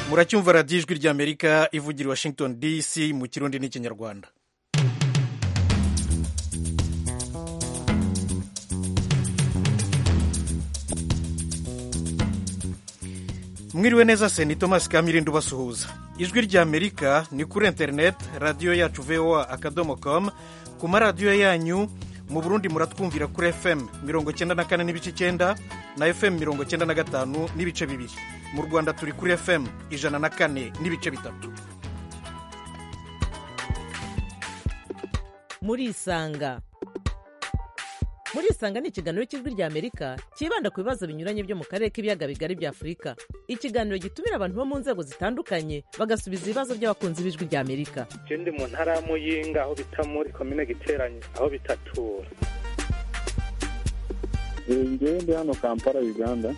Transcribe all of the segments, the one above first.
muracyumva radiyo ijwi ry'amerika ivugira washington dc mu kirundi n'ikinyarwanda mwiriwe neza se ni tomasi kamirindi ubasuhuza ijwi ry'amerika ni kuri interineti radiyo yacu voa akadomo komu ku maradiyo yanyu mu burundi muratwumvira kuri fm mirongo cyenda na kane n'ibice icyenda na fm mirongo cyenda na gatanu n'ibice bibiri mu rwanda turi kuri fm ijana na kane n'ibice bitatu murisanga murisanga ni ikiganiro cy'ijwi ry'amerika cyibanda ku bibazo binyuranye byo mu karere k'ibiyaga bigari bya afurika ikiganiro gitumira abantu bo mu nzego zitandukanye bagasubiza ibibazo by'abakunzi b'ijwi ry'amerika ndi mu ntara ya muyinga aho bita muri komine giteranye aho bitatura ngewe ndi hano kampala uganda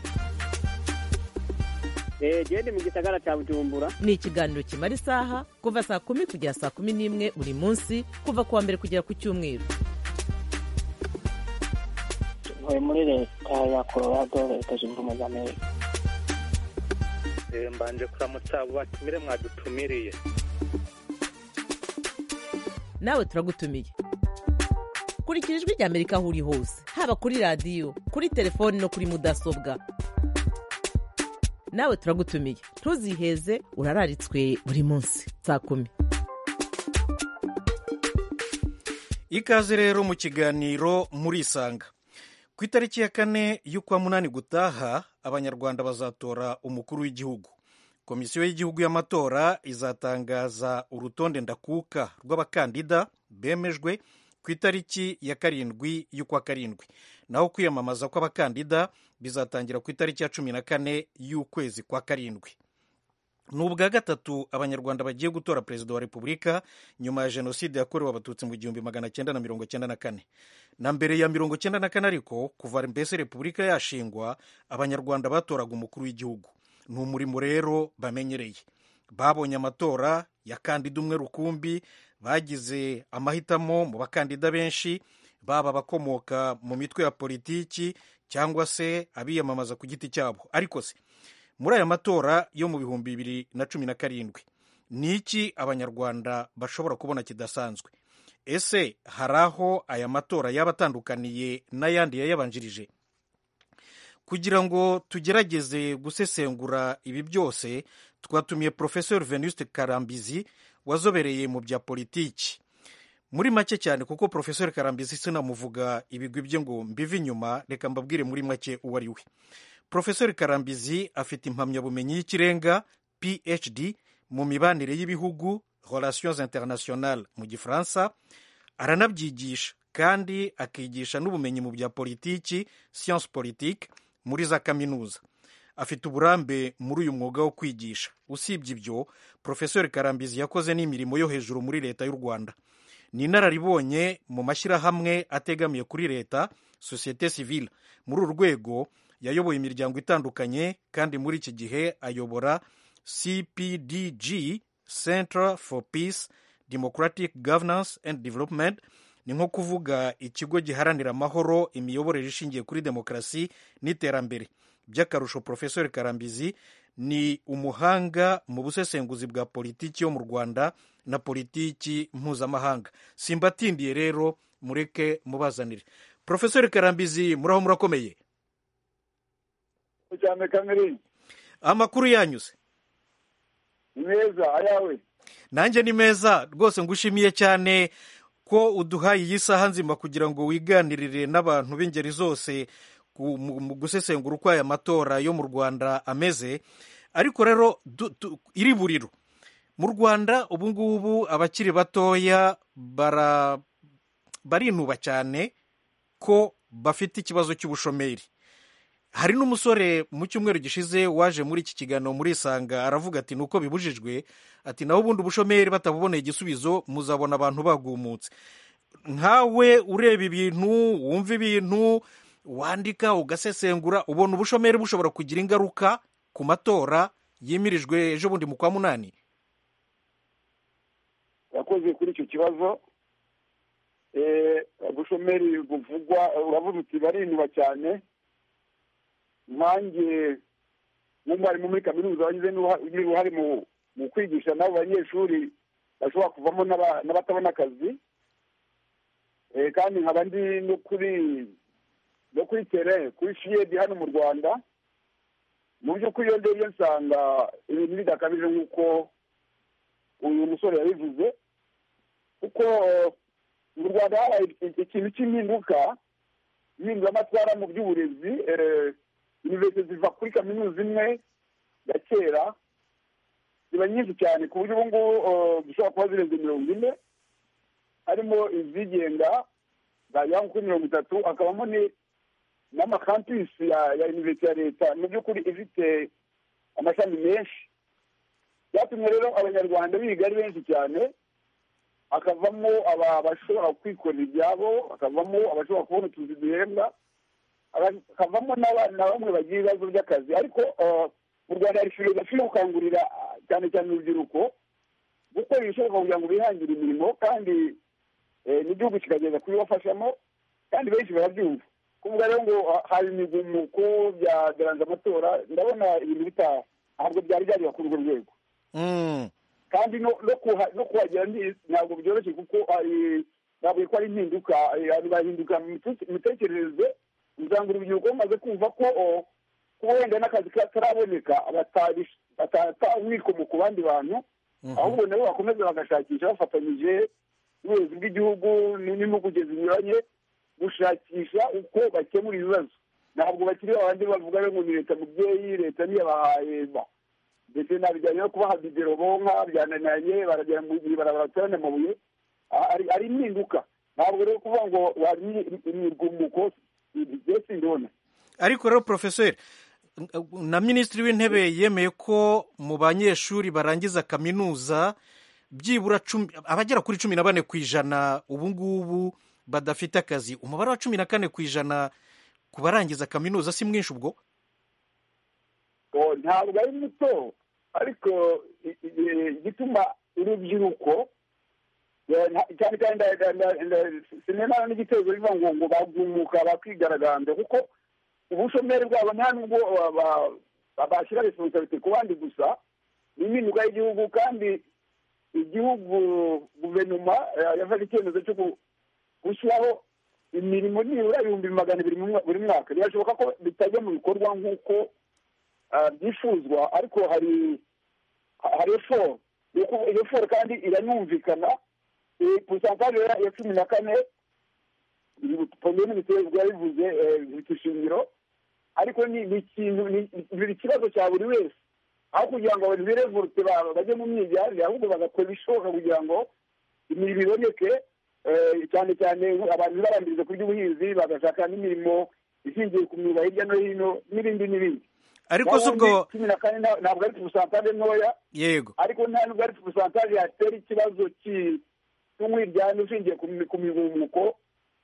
ngewe ndi mu gisagara cya bujumbura ni ikiganiro kimara isaha kuva saa kumi kugera saa kumi n'imwe buri munsi kuva ku wa mbere kugera ku cyumweru ntuye muri leta ya colorado leta zunze ubumwe za amerika mbanje kuramutsa abo batumire mwadutumiriye nawe turagutumiye kurikira ijwi ry'amerika aho uri hose haba kuri radiyo kuri telefoni no kuri mudasobwa nawe turagutumiye ntuziheze urararitswe buri munsi saa kumi ikaze rero mu kiganiro murisanga ku itariki ya kane y'ukwa munani gutaha abanyarwanda bazatora umukuru w'igihugu komisiyo y'igihugu y'amatora izatangaza urutonde ndakuka rw'abakandida bemejwe ku itariki ya karindwi y'ukwa karindwi naho kwiyamamaza kw'abakandida bizatangira ku itariki ya cumi na kane y'ukwezi kwa karindwi ni ubwa gatatu abanyarwanda bagiye gutora perezida wa repubulika nyuma ya jenoside yakorewe abatutsi mu gihumbi magana cyenda na mirongo cyenda na kane na mbere ya mirongo cyenda na kane ariko kuva mbese repubulika yashingwa abanyarwanda batoraga umukuru w'igihugu ni umurimo rero bamenyereye babonye amatora ya kandida umwe rukumbi bagize amahitamo mu bakandida benshi baba abakomoka mu mitwe ya politiki cyangwa se abiyamamaza ku giti cyabo ariko se muri aya matora yo mu bihumbi bibiri na cumi na karindwi ni iki abanyarwanda bashobora kubona kidasanzwe ese hari aho aya matora yaba atandukaniye n'ayandi yayabanjirije kugira ngo tugerageze gusesengura ibi byose twatumiye porofesori venuste karambizi wazobereye mu bya politiki muri make cyane kuko porofesori karambizi sinamuvuga ibigwi bye ngo mbive inyuma reka mbabwire muri make uwo ari we porofesori karambizi afite impamyabumenyi y'ikirenga phd mu mibanire y'Ibihugu relations internationale mu gifaransa aranabyigisha kandi akigisha n'ubumenyi mu bya politiki science politique muri za kaminuza afite uburambe muri uyu mwuga wo kwigisha usibye ibyo porofesori karambizi yakoze n'imirimo yo hejuru muri leta y'u rwanda ni inararibonye mu mashyirahamwe ategamiye kuri leta societe civile muri uru rwego yayoboye imiryango itandukanye kandi muri iki gihe ayobora cpdg center for peace democratic governance and development ni nko kuvuga ikigo giharanira amahoro imiyoborere ishingiye kuri demokarasi n'iterambere by'akarusho porofesori karambizi ni umuhanga mu busesenguzi bwa politiki yo mu rwanda na politiki mpuzamahanga simbatindiye rero mureke mubazanire porofesori karambizi muraho murakomeye cyane kamerine amakuru yanyuze ni meza ayawe nanjye ni meza rwose ngushimiye cyane ko uduhaye iyi saha nzima kugira ngo wiganirire n'abantu b'ingeri zose mu gusesengura uko aya matora yo mu rwanda ameze ariko rero iri buriro mu rwanda ubu ngubu abakiri batoya barinuba cyane ko bafite ikibazo cy'ubushomeri hari n'umusore mu cyumweru gishize waje muri iki kiganiro muri isanga aravuga ati nuko bibujijwe ati naho ubundi ubushomeri batabuboneye igisubizo muzabona abantu bagumutse nkawe ureba ibintu wumva ibintu wandika ugasesengura ubona ubushomeri bushobora kugira ingaruka ku matora yimirijwe ejo bundi mu kwa munani yakoze kuri icyo kibazo ubushomeri buvugwa uravuga uti barinuba cyane nanjye n'umwarimu muri kaminuza wagize n'uruha- n'uruhare mu mu kwigisha nabo banyeshuri bashobora kuvamo n'aba- n'abatabona akazi Eh, kandi nkaba ndi no kuri no kuri tere kuri shiyedi hano mu rwanda mu by'ukuri iyo ndebye nsanga ibintu bidakabije nk'uko uyu musore yabivuze kuko eh, mu rwanda habaye iki- ikintu cy'impinduka impinduramatwara mu by'uburezi eh, iniverisite ziva kuri kaminuza imwe ya kera ziba nyinshi cyane ku buryo ubu ngubu eh, zishobora kuba zirenze mirongo ine harimo izigenga zagera nko kuri mirongo itatu hakabamo ni- n'amakampisi ya ya iniverisite ya leta mu by'ukuri ifite amashami menshi byatumye rero abanyarwanda biga ari benshi cyane hakavamo aba- abashobora kwikorera ibyabo hakavamo abashobora kubona utuzi duhembwa haka- hakavamo n'aba- na bamwe bagira ibibazo by'akazi ariko eh, mu rwanda hari filozofi yo gukangurira ah, cyane cyane urubyiruko gukora ibishoboka kugira ngo bihangire imirimo kandi eh, n'igihugu kikageza kubibafashamo kandi benshi barabyumva kuvuga rero ngo ah, hari imigumuko byageranza amatora ndabona ibintu bitaha ntabwo byari byagera kuri urwo rwego Mm. kandi no- no kuha- no kuhagera ni- ntabwo byoroshye kuko hari- ntabwo ko ari impinduka eh, abantu bahinduka mu mite- imitekerereze usanga urubyiruko rumaze kumva ko oh, kuba wenda n'akazi kataraboneka batari- batataha umwikomo ku bandi bantu ahubwo nabo bakomeza bagashakisha bafatanyije n'ubuyobozi bw'igihugu n'impuguke zinyuranye gushakisha uko bakemura ibibazo ntabwo bakiri babandi bavuga ngo ni leta mubyeyi leta ntiyabahaye ba ndetse na bijyanye no kubaha bibero bonka byananiranye baragera mu gihe barabaraterana amabuye A- ari- ari impinduka ntabwo rero kuvuga ngo wari imigumuko byose ndona ariko rero porofeseri na minisitiri w'intebe yemeye ko mu banyeshuri barangiza kaminuza byibura cumi- abagera kuri cumi na bane ku ijana ubu ngubu badafite akazi umubare wa cumi na kane ku ijana ku barangiza kaminuza si mwinshi ubwo Oh, ntabwo ari muto ariko i- i- i- igituma urubyiruko eh, nta- cyane cyane nda- nda- nda- nda- sinema n'igitego biva ngo ngo bagumuka bakigaragambya kuko ubushomeri bwabo nta nubwo ba- ba- ba- bashyira responsibility ku bandi gusa ni impinduka y'igihugu kandi igihugu guverinoma eh, yafashe icyemezo cyo ku- gushyiraho imirimo nibura ibihumbi magana abiri mu mwa- buri mwaka birashoboka ko bitajya mu bikorwa nk'uko ah, byifuzwa ariko hari hari eforo Ni uku- iyo eforo kandi iranumvikana porosantaje ya cumi na kane pome minisiteri bwabivuze bifite ishingiro ariko ni ni ikintu ni- ni ikibazo cya buri wese aho kugira ngo abantu birevorute babo bajye mu myigyanire ahubwo bagakora ibishoboka kugira ngo imirimo iboneke eh, cyane cyane abantu barambiriza ku by'ubuhinzi bagashaka n'imirimo ishingiye ku myuga hirya no hino n'ibindi n'ibindi ariko si ubwo Naho ubundi cumi na kane nta- ntabwo ari porosantaje ntoya yego ariko nta nubwo ari porosantaje yatera ikibazo ki- cy'umwiryane ushingiye ku mi- ku mibumuko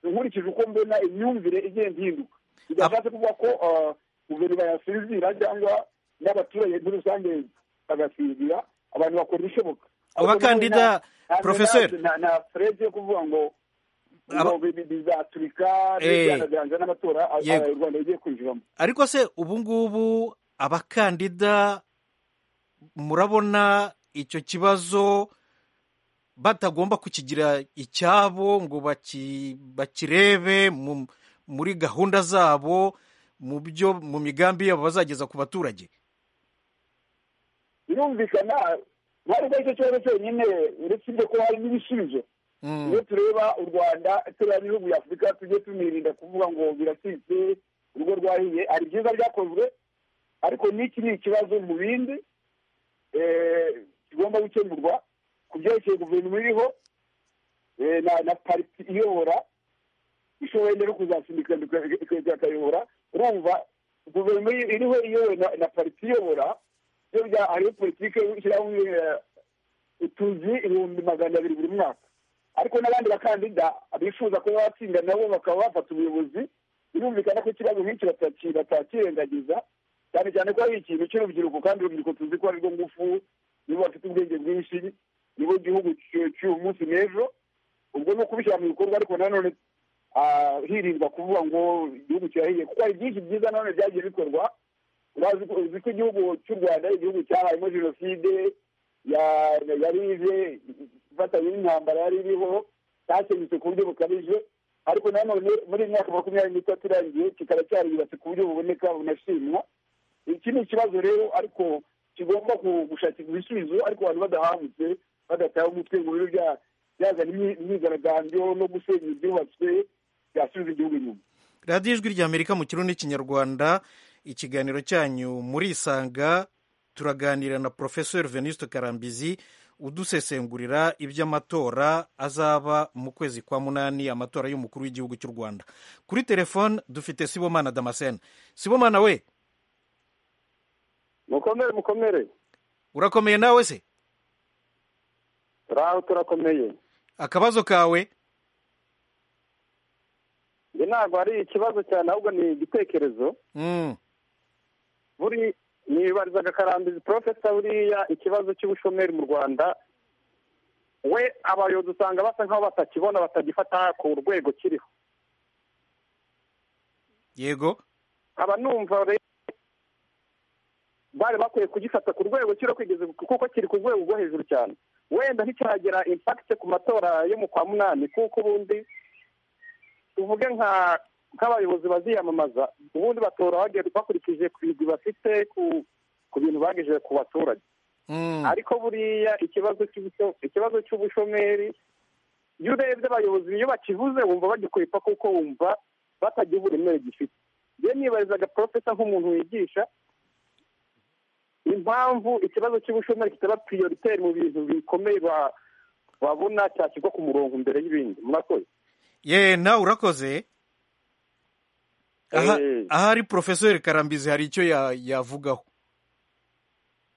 nkurikije uko mbona imyumvire igenda ihinduka bidashatse kuvuga ko ah, guverinoma yasinzira cyangwa n'abaturage muri rusange bagasinzira abantu bakora ibishoboka Ariko Abakandida, nta- nta- nta- Professeur. nta- nta freze yo kuvuga ngo ngo Aba- bi- bi- bizaturika Eh. bigaragaza n'amatora ah, ah, Yego. u rwanda rugiye kwinjiramo ariko se ubu ngubu abakandida murabona icyo kibazo batagomba kukigira icyabo ngo baki- bakirebe mu- muri gahunda zabo mu byo mu migambi yabo bazageza ku baturage birumvikana ntabwo ari cyo kibazo cyonyine uretse ibyo ko hari n'ibisubizo Mm, iyo tureba u rwanda tureba n'ibihugu bya afurika tujye tunirinda kuvuga ngo biracitse urugo rwahiye hari byiza byakozwe ariko n'iki ni ikibazo mu bindi eh, kigomba gukemurwa ku byerekeye guverinoma iriho eh, na na pariti iyobora ishoboye rero kuzasindika ikayobora urumva guverinoma iri- iriho iyobowe na- na pariti iyobora byo bya- hariho politiki yo gushyiraho eh, utuzi ibihumbi magana abiri buri mwaka ariko n'abandi bakandida bifuza kuba batsinda nabo bakaba bafata ubuyobozi birumvikana ko ikibazo nk'iki bataki- batakirengagiza cyane cyane ko ari ikintu cy'urubyiruko kandi urubyiruko tuzi ko ari rwo ngufu nibo bafite ubwenge bwinshi nibo gihugu cy'u- cy'uyu munsi n'ejo ubwo ni ukubishyira mu bikorwa ariko nanone ah, hirindwa kuvuga ngo igihugu kirahiye kuko hari byinshi byiza nanone byagiye bikorwa urazi ko uzi ko igihugu cy'u rwanda ari igihugu cyabayemo jenoside ya- yari ije ifatanye n'intambara yari iriho cyakenyutse ku buryo bukabije ariko nanone muri iyi myaka makumyabiri n'itatu irangiye kikaba cyariyubatse ku buryo buboneka bunashimwa iki ni ikibazo rero ariko kigomba ku- gushakirwa ibisubizo ariko abantu badahangutse badataye umutwe ngo bibe bya- byazana imyi- imyigaragambyo no gusenya ibyubatswe byasubiza igihugu inyuma radiyo ijwi ry'amerika mu kirundi n'ikinyarwanda ikiganiro cyanyu murisanga turaganira na porofesori venuste karambizi udusesengurira iby'amatora azaba mu kwezi kwa munani amatora y'umukuru w'igihugu cy'u rwanda kuri telefone dufite sibomana damascene sibomana we mukomere mukomere urakomeye nawe se turaho turakomeye akabazo kawe njye ntabwo ari ikibazo cyane ahubwo ni igitekerezo Mm, buri nibarizaga karambizi porofesa buriya ikibazo cy'ubushomeri mu rwanda we abayobozi usanga basa nk'aho batakibona batagifata ku rwego kiriho yego nkaba numva rero bari bakwiye kugifata ku rwego kiriho kugeza kuko kiri ku rwego rwo hejuru cyane wenda nticyagera impakite ku matora yo mu kwa munani kuko ubundi tuvuge nka nk'abayobozi baziyamamaza ubundi batora bagenda bakurikije ku bigwi bafite ku ku bintu bagejeje ku baturage Mm, ariko buriya ikibazo cy'ubusho- ikibazo cy'ubushomeri iyo urebye abayobozi iyo bakivuze wumva bagikwepa kuko wumva batagiha uburemere gifite njye nibarizaga porofesa nk'umuntu wigisha impamvu ikibazo cy'ubushomeri kitaba priyoriteri mu bintu bikomeye ba- babona cyashyirwa ku murongo mbere y'ibindi murakoze ye nawe urakoze aha Eh. ahari porofesori karambizi hari icyo ya- yavugaho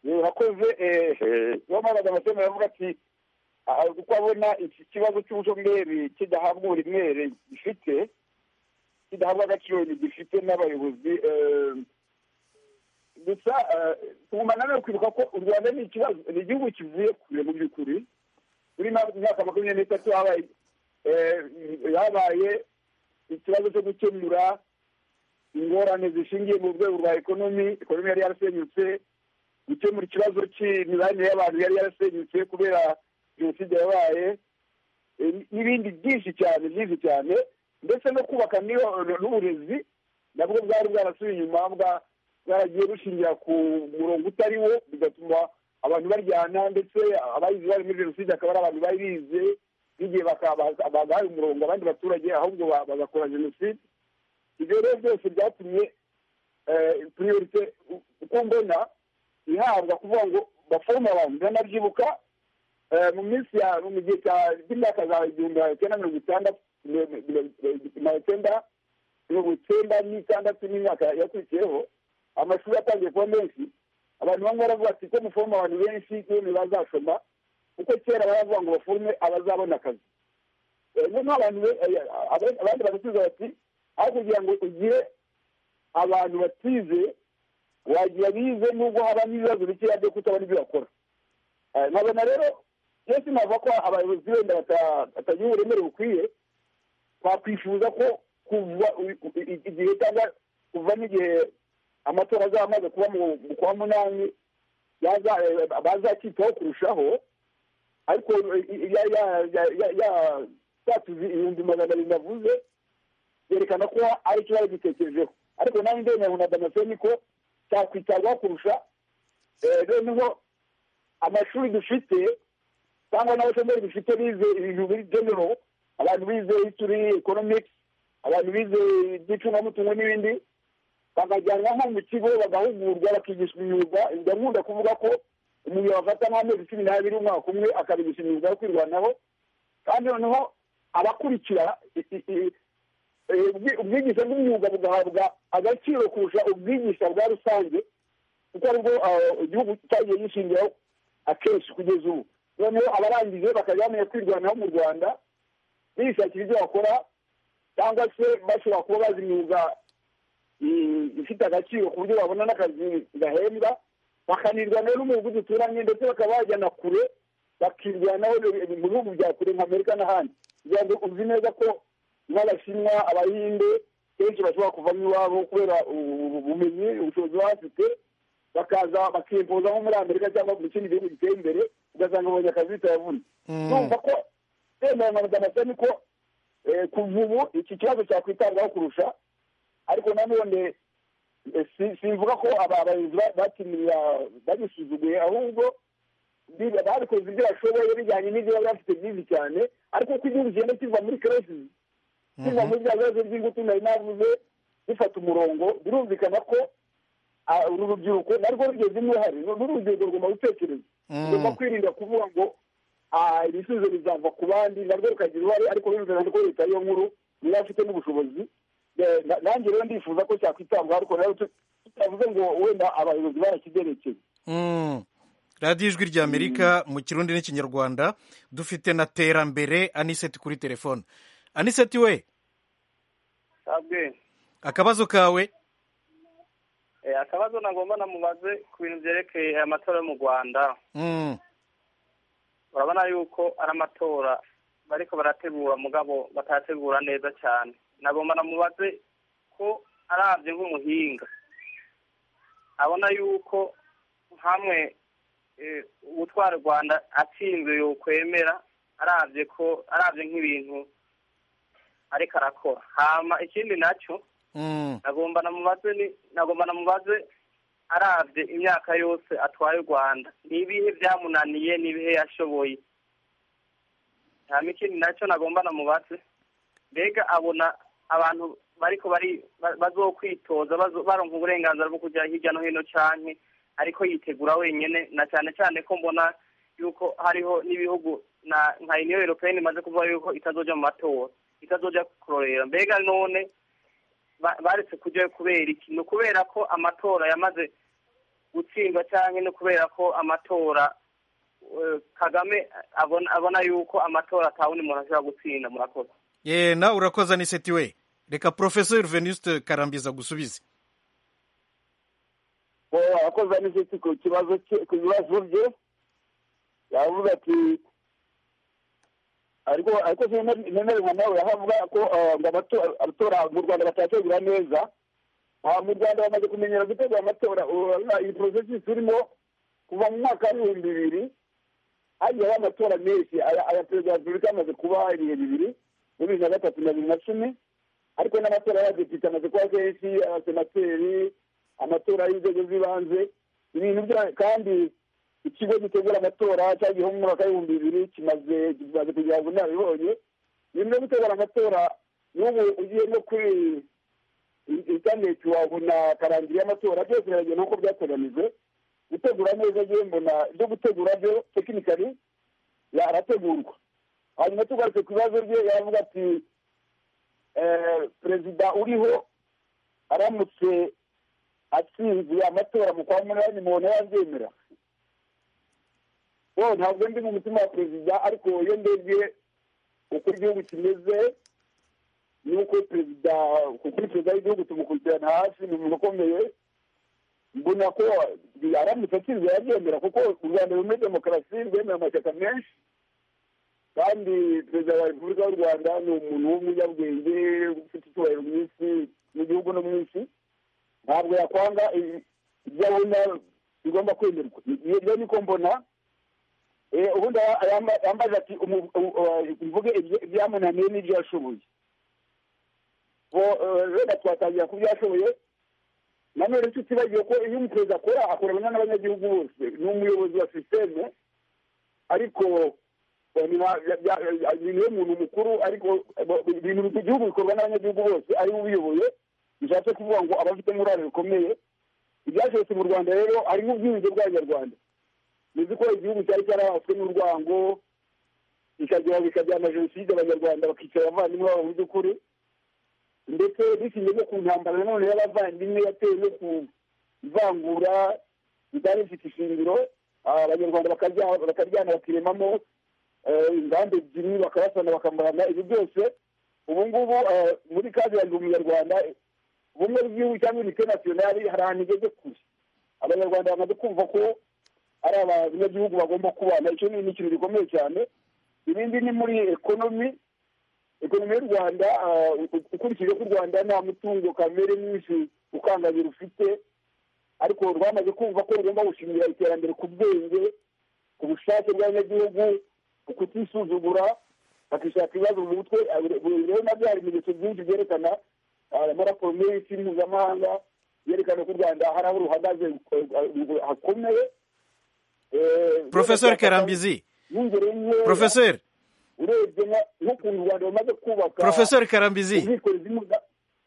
urakoze wamaze amasomo aravuga ati "Ah, uko abona iki kibazo cy'ubushomeri kidahabwa uburemere gifite kidahabwa agaciro gifite n'abayobozi eh, gusa eh, tugumana no kwibuka ko u rwanda ni ikibazo ni igihugu kivuye kure mu by'ukuri muri ma- myaka makumyabiri n'itatu habaye eh, habaye ikibazo cyo gukemura ingorane zishingiye mu rwego rwa ekonomi ekonomi yari yarasenyutse gukemura ikibazo cy'imibanire y'abantu yari yarasenyutse kubera jenoside yabaye e, n'ibindi byinshi cyane byinshi cyane ndetse no kubaka n'iyo- n'uburezi nabwo bwari bwarasubiye inyuma bwa- bwaragiye bushingira ku murongo utari wo bigatuma abantu baryana ndetse abayize bari muri jenoside akaba ari abantu bari bize n'igihe baka- baga- bagahaye umurongo abandi baturage ahubwo ba- bagakora jenoside ibyo rero byose byatumye priorite uko mbona ihabwa kuvuga ngo bafome abantu ndanabyibuka eh, mu minsi ya mu gihe cya- cy'imyaka za igihumbi magana cyenda mirongo itandatu mirongo- mirongo- mirongo icyenda mirongo icyenda n'itandatu n'imyaka yakurikiyeho amashuri atangiye kuba menshi abantu bamwe baravuga ati ko mufome abantu benshi n'ibintu bazashoma kuko kera baravuga ngo bafome abazabona akazi Eh, noneho abantu be- eh, abandi abandi bagasubiza bati aho kugira ngo ugire abantu batize wagira bize nubwo habamo ibibazo bikeya byo kutabona ibyo bakora Eh, nkabona rero byose navuga ko abayobozi wenda bata- batagira uburemere bukwiye twakwifuza ko kuva i- i- igihe cyangwa kuva n'igihe amatora azaba amaze kuba mu mu kwa munani yaza- eh, bazakitaho kurushaho ariko eh, ya- ya- ya- ya- ya- ya tuzi ibihumbi magana abiri navuze byerekana ko ari ikibazo gitekerejeho ariko nanjye ndemera na damascene ko cyakwitabwaho kurusha eh, noneho amashuri dufite cyangwa n'abashomeri dufite bize ibintu biri genero abantu bize history economics abantu bize iby'icungamutungo n'ibindi bakajyanwa nko mu kigo bagahugurwa bakigishwa imyuga ndakunda kuvuga ko umuntu yabafata nk'amezi cumi n'abiri umwaka umwe akabigisha imyuga yo kwirwanaho kandi noneho abakurikira i- i- i- eh, ubwi- ubwigisha bw'imyuga bugahabwa agaciro kurusha ubwigisha bwa rusange kuko aribwo ah, igihugu cyagiye gishingiraho akenshi kugeza ubu noneho abarangije bakajya bamenya kwirwanaho mu rwanda bishakira ibyo bakora cyangwa se bashobora kuba bazi imyuga i- ifite agaciro ku buryo babona n'akazi gahembwa bakanirwanaho n'umuhugu duturanye ndetse bakaba bajyana kure bakirwanaho mu bihugu bya kure nka amerika n'ahandi kugira ngo uzi neza ko nk'abashinwa abahinde benshi bashobora kuvamo iwabo kubera ubumenyi ubushobozi baba bafite bakaza bakimpoza nko muri amerika cyangwa mu kindi gihugu giteye imbere ugasanga babonye akazi bitayavunye Mm. numva ko yemera nka madamasa ni ko eh, kuva ubu iki kibazo cyakwitabwaho kurusha ariko nanone eh, si- simvuga ko aba bayobozi ba- batiniya babisuzuguye ahubwo biba babikoze ibyo bashoboye bijyanye n'ibyo baba bafite byinshi cyane ariko uko igihugu kigenda kiva muri keresi biva muri bya bibazo by'ingutu nari navuze bifata umurongo birumvikana ko ah, uru rubyiruko narwo rugezemo uruhare n'uru rubyiruko rugomba gutekereza Mm. rugomba kwirinda kuvuga ngo ah, ibisubizo bizava ku bandi narwo rukagira uruhare ariko birumvikana ko leta y'iyo nkuru niyo afite n'ubushobozi Eh, na- nanjye rero ndifuza ko cyakwitabwaho ariko rero tut- tutavuze ngo wenda abayobozi barakigerekeye Mm. radiyo ijwi rya amerika mu kirundi n'ikinyarwanda dufite na terambere aniseti kuri telefone aniseti we sabwe akabazo kawe eh, akabazo nagomba namubaze ku bintu byerekeye aya matora yo mu rwanda Mm. urabona yuko ari amatora bariko barategura mugabo batategura neza cyane nagomba namubaze ko arabye nk'umuhinga abona yuko hamwe eh, ubutwara u rwanda atsinzwe yokwemera arabye ko arabye nk'ibintu ariko arakora hama ikindi nacyo Mm. nagomba namubaze ni nagomba namubaze arabye imyaka yose atwaye u rwanda ni ibihe byamunaniye ni ibihe yashoboye nta mikindi nacyo nagomba namubaze mbega abona abantu bariko bari ba- bazokwitoza bazo- baronka uburenganzira bwo kujya hirya no hino canke ariko yitegura wenyene na cane cane ko mbona yuko hariho n'ibihugu na nka uniyo europeyeni imaze kuvuga yuko itazoja mu matora itazoja kurorera mbega none ba- baretse kujyayo kubera iki ni ukubera ko amatora yamaze gutsindwa cyangwa ni ukubera ko amatora eh, kagame abona abona yuko amatora atawundi muntu ashobora gutsinda murakoze Eh, nawe urakoze aniseti we reka porofeseri venuste karambiza gusubize abakozi ba nisiti ku kibazo cye- ku bibazo bye yavuga ati ariko ariko nemererwa nawe aho avuga ko eh, ngo amato- amatora mu rwanda batategura neza aha mu rwanda bamaze kumenyera gutegura amatora urabona iyi porosesi turimo kuva mu mwaka w'ibihumbi bibiri hagiyeho amatora menshi aya aya perezida wa repubulika yamaze kuba ibihe bibiri muri bibiri na gatatu na bibiri na cumi ariko n'amatora y'abadepite amaze kuba kenshi abasenateri amatora y'inzego z'ibanze ibintu bya kandi ikigo gitegura amatora cyagiyeho mu mwaka w'ibihumbi bibiri kimaze kimaze kugira ngo inararibonye nyuma yo gutegura amatora n'ubu ugiye no kuri interineti wabona karangire y'amatora byose biragenda nk'uko byateganijwe gutegura neza ngewe mbona ibyo gutegura byo tekinikari yarategurwa hanyuma tugarutse ku bibazo bye yaravuga ati eh, perezida uriho aramutse atsinze amatora mu kwa munani mubona yabyemera bo ntabwo ndi mu mutima wa perezida ariko iyo ndebye uko igihugu kimeze nuko perezida kuri perezida w'igihugu tumukurikirana hafi ni umuntu ukomeye mbona ko aramutse atsinzwe yabyemera kuko u rwanda ruri muri demokarasi rwemewe amashyaka menshi kandi perezida wa repubulika y'u rwanda ni umuntu w'umunyabwenge ufite icyubahiro mu isi mu gihugu no mu isi ntabwo yakwanga i- ibyo abona bigomba kwemerwa iyo niko mbona Eh, ubundi aba- yamba- yambaza ati umu- u- u- mvuge ibyo- ibyamunaniye n'ibyo yashoboye bo eh, wenda twatangira ku byo yashoboye nanone tutibagiwe ko iyo umuperezida akora akorana n'abanyagihugu bose ni umuyobozi wa sisiteme ariko eh, nta- bya- bya- ibintu y'umuntu mukuru ariko eh, bo- ibintu mu gihugu bikorwa n'abanyagihugu bose ari we ubiyoboye bishatse kuvuga ngo aba afitemo uruhare rukomeye ibyashobotse mu rwanda rero harimo ubwiyunge bw'abanyarwanda muzi ko igihugu cyari cyarabaswe n'urwango bikagira bikagira na jenoside abanyarwanda bakicara abavandimwe babo mu by'ukuri ndetse bishingiye no ku ntambara nanone y'abavandimwe yatewe no ku ivangura ritari rifite ishingiro ah, abanyarwanda bakarya- bakaryana bakiremamo eh, inganda ebyiri bakabasana bakambarana ibyo byose ubu ngubu eh, muri kazi yanjye umunyarwanda ubumwe bw'igihugu cyangwa unite nasiyonari hari ahantu igeze kure abanyarwanda bamaze kumva ko ari abanyagihugu bagomba kubana icyo ni ikintu gikomeye cyane ibindi ni muri ekonomi ekonomi y'u rwanda ah, u- ukurikije ko u rwanda nta mutungo kamere mwinshi ukandagira ufite ariko rwamaze kumva ko rugomba gushingira iterambere ku bwenge ku bushake bw'abanyagihugu ku kutisuzugura bakishaka ibibazo mu mutwe ah, buri- buri- rero nabyo hari ibimenyetso byinshi byerekana ah, amaraporo menshi mpuzamahanga yerekana ko u rwanda hari aho ruhagaze eh, ah, hakomeye Eh, porofeseri karambizi yongereyeho nkeya. porofeseri urebye nka- nk'ukuntu u rwanda rumaze kubaka porofeseri karambizi ubwikorezi n'ubwa-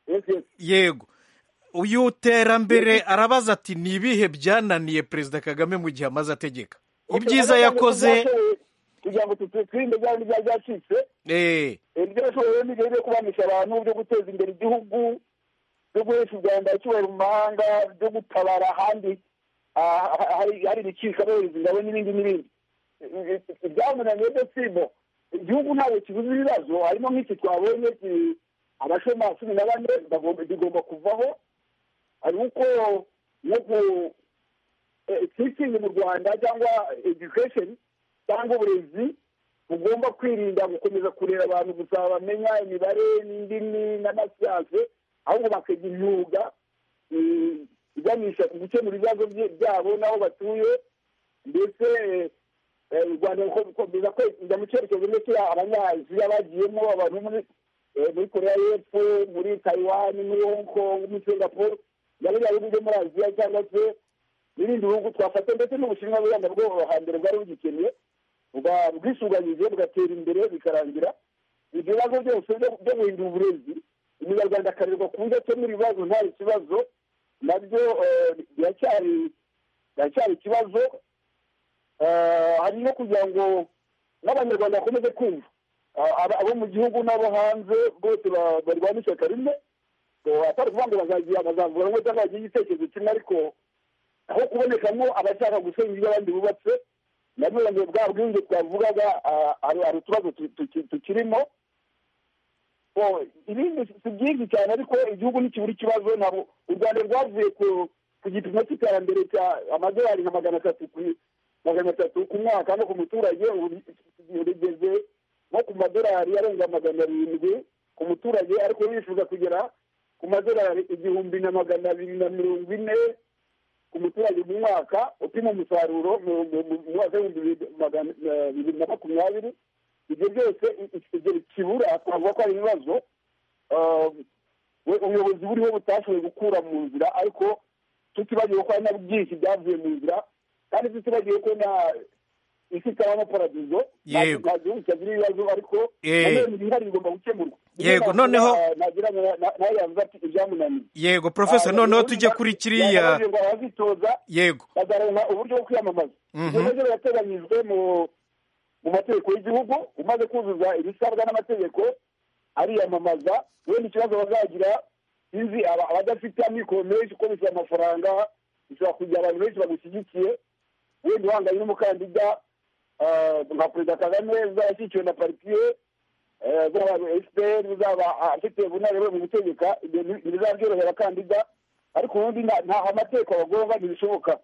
Yes, yes. yego uyu terambere arabaza ati ni ibihe byananiye perezida kagame mu gihe amaze ategeka ibyiza Okay, yakoze byashoboye kugira ngo tu- twirinde bya bindi byari byacitse eh, Eh, ibyo yashoboye rero ni ibyo byo kubanisha abantu byo guteza imbere igihugu byo guhesha u rwanda icyubahiro mu mahanga byo gutabara ahandi ah, ha- hari hari ibicika bohereza ingabo n'ibindi n'ibindi Eh, eh, ibyamunaniye byo sibo igihugu ntabwo kibuze ibibazo harimo nk'iki twabonye ki- abashomeri cumi na bane bagomba- bigomba kuvaho hari uko nko ku- eh, teaching mu rwanda cyangwa education cyangwa uburezi bugomba kwirinda gukomeza kureba abantu gusa bamenya imibare n'indimi n'amasiyanse ahubwo bakiga imyuga eh, iganisha ku gukemura ibibazo bye- byabo n'aho batuye ndetse eh, u rwanda rukomeza kujya mu cyerekezo ndetse abanyaziya bagiyemo abantu muri eh, muri koreya y'epfo muri taiwan muri hong kong muri singapore na biriya bihugu byo muri aziya cyangwa se n'ibindi bihugu twafata ndetse n'ubushinwa bw'u rwanda bwo hambere bwari bugikeneye buba- bwisuganyije bugatera imbere bikarangira ibyo bibazo byose byo- byo guhindura uburezi umunyarwanda akarerwa ku buryo akemura ibibazo nta kibazo nabyo eh, biracyari biracyari ikibazo Eh, hari no kugira ngo n'abanyarwanda bakomeze kumva Ah, aba- abo mu gihugu n'abo hanze bose ba- barwana ishyaka rimwe So, atari ukuvuga ngo bazagira bazavuga ngo cyangwa bagire igitekerezo kimwe ariko aho kubonekamo abashaka gusenya ibyo abandi bubatse nabyo ngo bwa bwinshi twavugaga ah, hari hari utubazo tu- tu- tukirimo So, ibindi si byinshi cyane ariko igihugu nikibura ikibazo ntabwo u rwanda rwavuye ku- ku gipimo cy'iterambere cya amadolari nka magana atatu ku- magana atatu ku mwaka no ku muturage ubu rigeze nko ku madolari arenga magana arindwi ku muturage ariko bifuza kugera ku madolari igihumbi na magana abiri na mirongo ine ku muturage mu mwaka upima umusaruro mu mu- mu- mu mwaka w'ibihumbi bibiri magana- eh, bibiri na makumyabiri ibyo byose i- i- ikigero kibura twavuga ko hari ibibazo eh, we- ubuyobozi buriho butashoboye gukura mu nzira ariko tutibagiwe ko hari na byinshi byavuye mu nzira kandi tutibagiwe ko na isi itabamo paradizo nta Yego. nta gihugu kitagira ibibazo ariko Eh. nanone ibihari bigomba gukemurwa Yego, noneho- nagira ngo na- nawe yavuze ati ibyamunaniye yego porofeseri noneho tujya kuri kiriya ngo abazitoza yego bazaronka uburyo bwo kwiyamamaza Mhm. ibyo nabyo birateganyijwe mu mu mategeko y'igihugu umaze kuzuza ibisabwa n'amategeko ariyamamaza wenda ikibazo bazagira sinzi aba- abadafite amikoro menshi uko bisaba amafaranga bishobora kugira abantu benshi bagushyigikiye wenda uhanganye n'umukandida ah, nka perezida kagame uzaba ashyigikiwe na partiye eh, uzaba fpr uzaba afite ubunararibonye mu gutegeka ibyo nti- ntibizaba byorohera abakandida ariko ubundi nta- nta amategeko bagomba ntibishoboka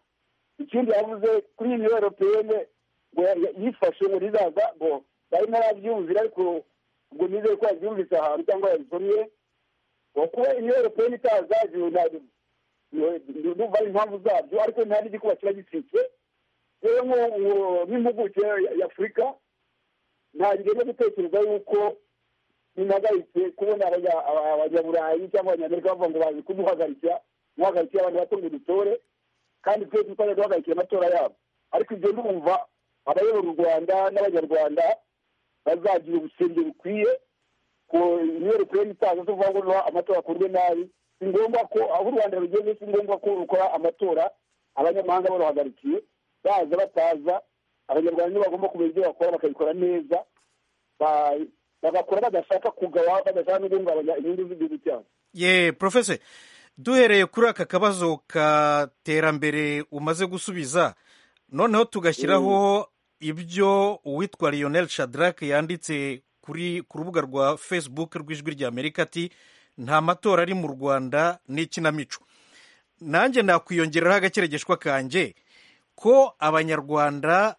ikindi yavuze kuri iyi miyoboro peyene ngo ya- ya- yifashe ngo rizaza ngo bari ntarabyumvira ariko ubwo nizeye ko yabyumvise ahantu cyangwa yabisomye ngo kuba imiyoboro peyene itaza ibyo nta- iyo- ndumva ari impamvu zabyo ariko ntari igikuba kiba gisitse rero nko- nko- nk'impuguke ya- ya afurika ntangiye no gutekereza yuko binahagaritse kubona abanya- aba- abanyaburayi cyangwa abanyamerika bavuga ngo bazi kumuhagarika muhagarikira abantu bato ngo dutore kandi twe tutajya duhagarikira amatora yabo ariko ibyo ndumva abayobora u rwanda n'abanyarwanda bazagira ubusenge bukwiye ku imyerekerere itaza tuvuga ngo niba amatora akorwe nabi si ngombwa ko aho u rwanda rugeze si ngombwa ko rukora amatora abanyamahanga baruhagarikiye baza bataza abanyarwanda nibo bagomba kumenya ibyo bakora bakabikora neza ba- bagakora badashaka kugawa badashaka no guhungabanya inyungu z'igihugu cyabo ye porofeseri duhereye kuri aka kabazo ka terambere umaze gusubiza noneho tugashyiraho ibyo uwitwa lionel shadrack yanditse kuri ku rubuga rwa facebook rw'ijwi ry'amerika ati nta matora ari mu rwanda ni ikinamico nanjye nakwiyongeraho agakeregeshwa kanjye ko abanyarwanda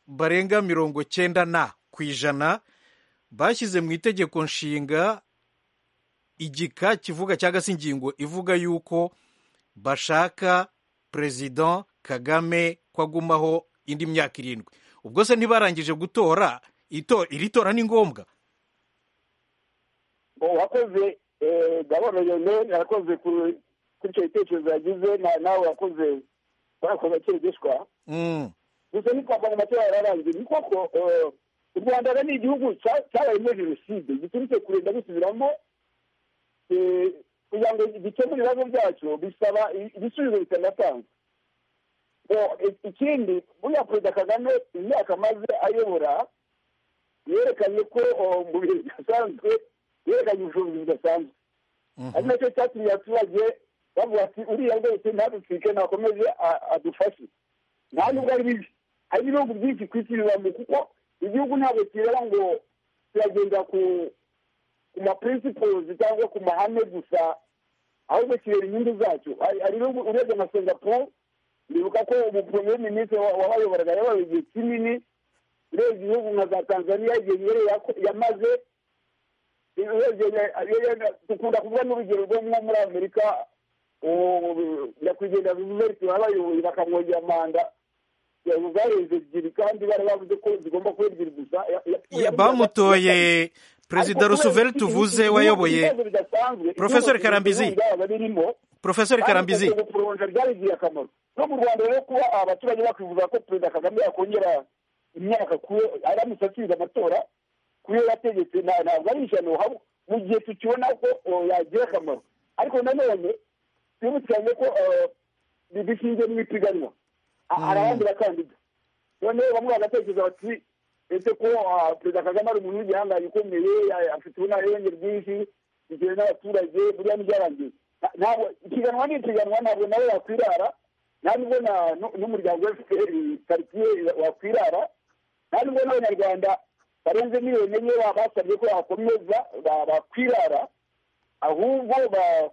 barenga mirongo cyenda na ku ijana bashyize mu itegeko nshinga igika kivuga cyangwa se ingingo ivuga yuko bashaka perezida kagame ko agumaho indi myaka irindwi ubwo se ntibarangije gutora ito- iri tora ni ngombwa uwakoze gaboro yoneri arakoze ku- kuri icyo gitekerezo yagize na- nawe wakoze wakoze kirigishwa Mm, gusa ni kwa amatora yararangiye ni koko eh, u rwanda ni igihugu cya- cyabayemo jenoside giturutse kurinda gusubiramo eh, kugira ngo gikemure ibibazo byacyo bisaba i- ibisubizo bitanatanzwe O- i- ikindi buriya perezida kagame imyaka amaze ayobora yerekanye ko o, mu bihe bidasanzwe yerekanye ubushobozi budasanzwe mhm. ari nacyo cyatumye abaturage bavuga ati uriya rwose ntaducike nakomeze a- adufashe nta nubwo ari bibi hari ibihugu byinshi ku isi bibamo kuko igihugu ntabwo kireba ngo kiragenda ku ku ma principles cyangwa ku mahame gusa ahubwo kireba inyungu zacyo Hari- hari ibihugu urebye nka singapore ndibuka ko umupremiye minisitiri wa- wabayoboraga yabaye igihe kinini urebye ibihugu nka za tanzania igihe yari yako- yamaze dukunda kuvuga n'urugero rwo nko muri amerika nyakwigendera ruziveti babayoboye bakamwongera manda zarenze ebyiri kandi bari bavuze ko zigomba kuba ebyiri gusa Ya- bamutoye perezida rusuveri tuvuze wayoboye Profesor Karambizi. birimo profesori karambizi kuronja ryarigiye akamaro no mu rwanda rero kuba abaturage bakwifuza ko perezida kagame yakongera imyaka aramutse atsinze amatora kuyo yategetse nta- ntabwo ari ishyano hab- mu gihe tukibona ko o, yagira akamaro ariko nanone twibukiranye ko eh, bi- bishingiye mu ipiganwa A- hari abandi bakandida noneho bamwe bagatekereza bati ese ko ah, perezida kagame ari umuntu w'igihangange ukomeye ya- afite ubunararenge bwinshi bitewe n'abaturage buriya n'ibyarangiye Na- ntabwo ipiganwa ni ipiganwa ntabwo nawe wakwirara nta nubwo na- nu- n'umuryango fpr karitsiye wakwirara nta nubwo n'abanyarwanda barenze miliyoni enye ba- basabye ko bakomeza ba- bakwirara ahubwo ba-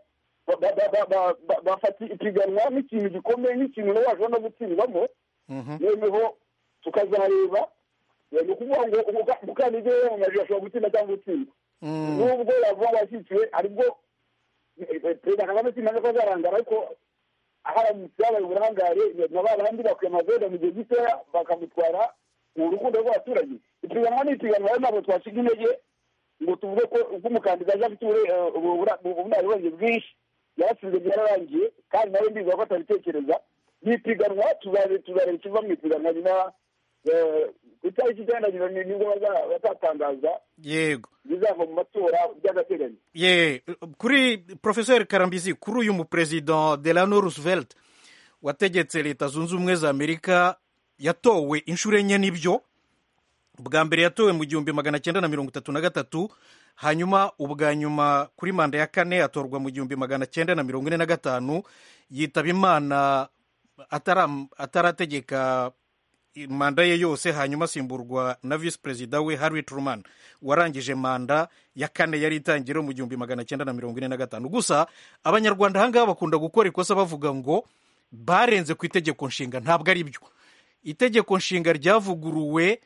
ba- ba- ba- ba- ba- ba- bafata ipiganwa nk'ikintu gikomeye nk'ikintu nawe washobora no gutsindwamo Mhm. noneho tukazareba Eh, ni ukuvuga ngo umuka- umukandida yiyamamaje ashobora gutsinda cyangwa gutsindwa Mm. nubwo yavuga washyikiwe aribwo eh, eh, perezida kagame simaze ko azarangara ariko aharamutse yabaye uburangare na ba bandi bakwiye amaveda mu gihe gitoya bakamutwara mu rukundo rw'abaturage ipiganwa ni ipiganwa rero ntabwo twashiga intege ngo tuvuge ko ubwo umukandida aje afite ubure- eh, ubu- ubura- ubunararibonye bwinshi yaratsinze byararangiye kandi nawe ndibuka ko atabitekereza ni ipiganwa tuzabe- tuzareba ikiva mu ipiganwa nyuma eh, ku itariki icyenda nyuma ni- nibwo baza- bazatangaza yego bizava mu matora by'agateganyo ye kuri profesori karambizi kuri uyu muperezida delano roosevelt wategetse leta zunze ubumwe za amerika yatowe inshuro enye n'ibyo bwa mbere yatowe mu gihumbi magana cyenda na mirongo itatu na gatatu hanyuma ubwa nyuma kuri manda ya kane atorwa mu gihumbi magana cyenda na mirongo ine na gatanu yitaba imana atara- atarategeka manda ye yose hanyuma asimburwa na visi perezida we harry truman warangije manda ya kane yari itangira mu gihumbi magana cyenda na mirongo ine na gatanu gusa abanyarwanda ahangaha bakunda gukora ikosa bavuga ngo barenze ku itegeko nshinga ntabwo ari byo itegeko nshinga ryavuguruwe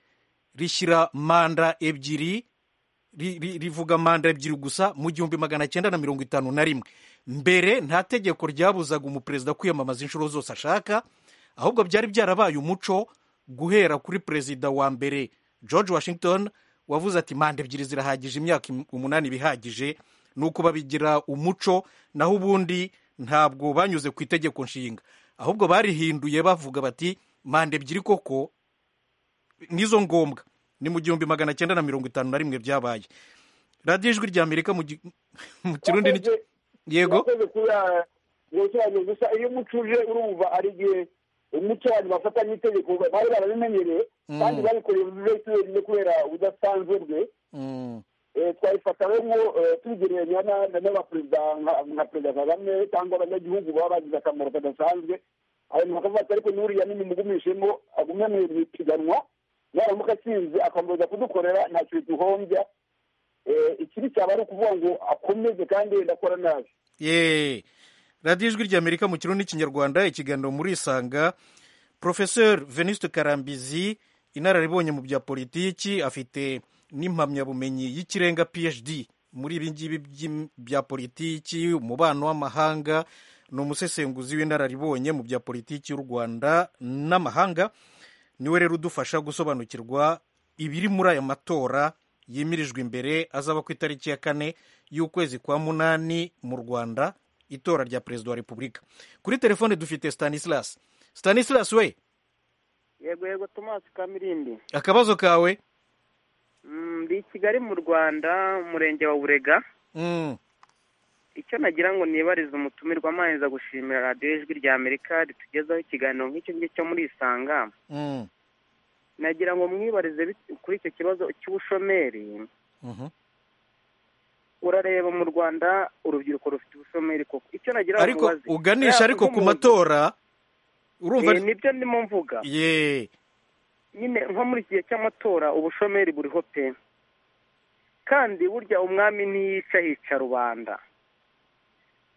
rishyira manda ebyiri ri- ri- rivuga manda ebyiri gusa mu gihumbi magana cyenda na mirongo itanu na rimwe mbere nta tegeko ryabuzaga umuperezida kwiyamamaza inshuro zose ashaka ahubwo byari byarabaye umuco guhera kuri perezida wa mbere george washington wavuze ati manda ebyiri zirahagije imyaka im- umunani bihagije ni uko babigira umuco naho ubundi ntabwo banyuze ku itegeko nshinga ahubwo barihinduye bavuga bati manda ebyiri koko nizo ngombwa ni mu gihumbi magana cyenda na mirongo itanu na rimwe byabaye radiyo ijwi rya amerika mu gi- mu kirundi ni Wakoze- yego wakoze kuba gusobanura gusa iyo umuco uje urumva ari igihe umuco abantu bafata n'itegeko bari barabimenyereye kandi babikoreye buri wenyine kubera ubudasanzwe bwe Mm, Eh, twabifata rero nko eh, tubigereranya na- na- n'abaperezida nka- nka perezida kagame cyangwa abanyagihugu baba bagize akamaro kadasanzwe abantu bakavuga ati ariko n'uriya nimumugumishemo agume mu mu ipiganwa yaramuka atsinze akomeza kudukorera ntacyo biduhombya Eh, ikibi cyaba ari ukuvuga ngo akomeze kandi yenda akora nabi ye radiyo ijwi rya amerika mu kirundi n'ikinyarwanda ikiganiro muri isanga porofeseri veniste karambizi inararibonye mu bya politiki afite n'impamyabumenyi y'ikirenga phd muri ibi ngibi by'im- bya politiki umubano w'amahanga ni umusesenguzi w'inararibonye mu bya politiki y'u rwanda n'amahanga niwe rero udufasha gusobanukirwa ibiri muri aya matora yimirijwe imbere azaba ku itariki ya kane y'ukwezi kwa munani mu rwanda itora rya perezida wa repubulika kuri telefone dufite stanislas stanislas we yego yego tomasi kamirimbi akabazo kawe ndi i kigali mu rwanda umurenge wa burega Mm. icyo nagira ngo nibarize umutumirwa amanza gushimira radiyo ijwi rya amerika ritugezaho ikiganiro nk'icyo ngicyo cyo muri isanga Mm. nagira ngo mwibarize bit- kuri icyo kibazo cy'ubushomeri Mhm. urareba mu rwanda urubyiruko rufite ubushomeri koko icyo nagira ngo ariko mubaze, uganisha yaba ariko ku nk'umuntu- matora urumva Eh, nibyo ndimo mvuga ye nyine nko muri iki gihe cy'amatora ubushomeri buriho pe kandi burya umwami ntiyica hica rubanda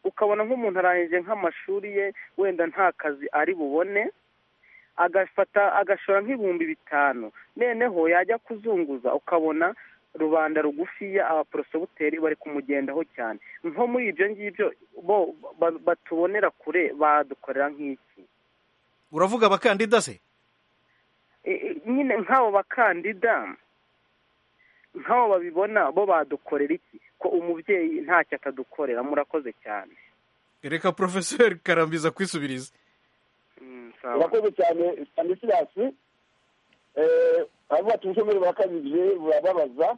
ukabona nk'umuntu arangije nk'amashuri ye wenda nta kazi ari bubone agafata agashora nk'ibihumbi bitanu noneho yajya kuzunguza ukabona rubanda rugufiya abaporosoguteri bari kumugendaho cyane nko muri ibyo ngibyo bo ba- batubonera kure badukorera nk'iki uravuga abakandida se E, e, nyine nk'abo bakandida nk'abo babibona bo badukorera iki ko umubyeyi ntacyo atadukorera murakoze cyane reka porofeseri karambiza kwisubiriza Mm, sawa. urakoze cyane stanislas Eh, baravuga ati ubushomeri burakabije burababaza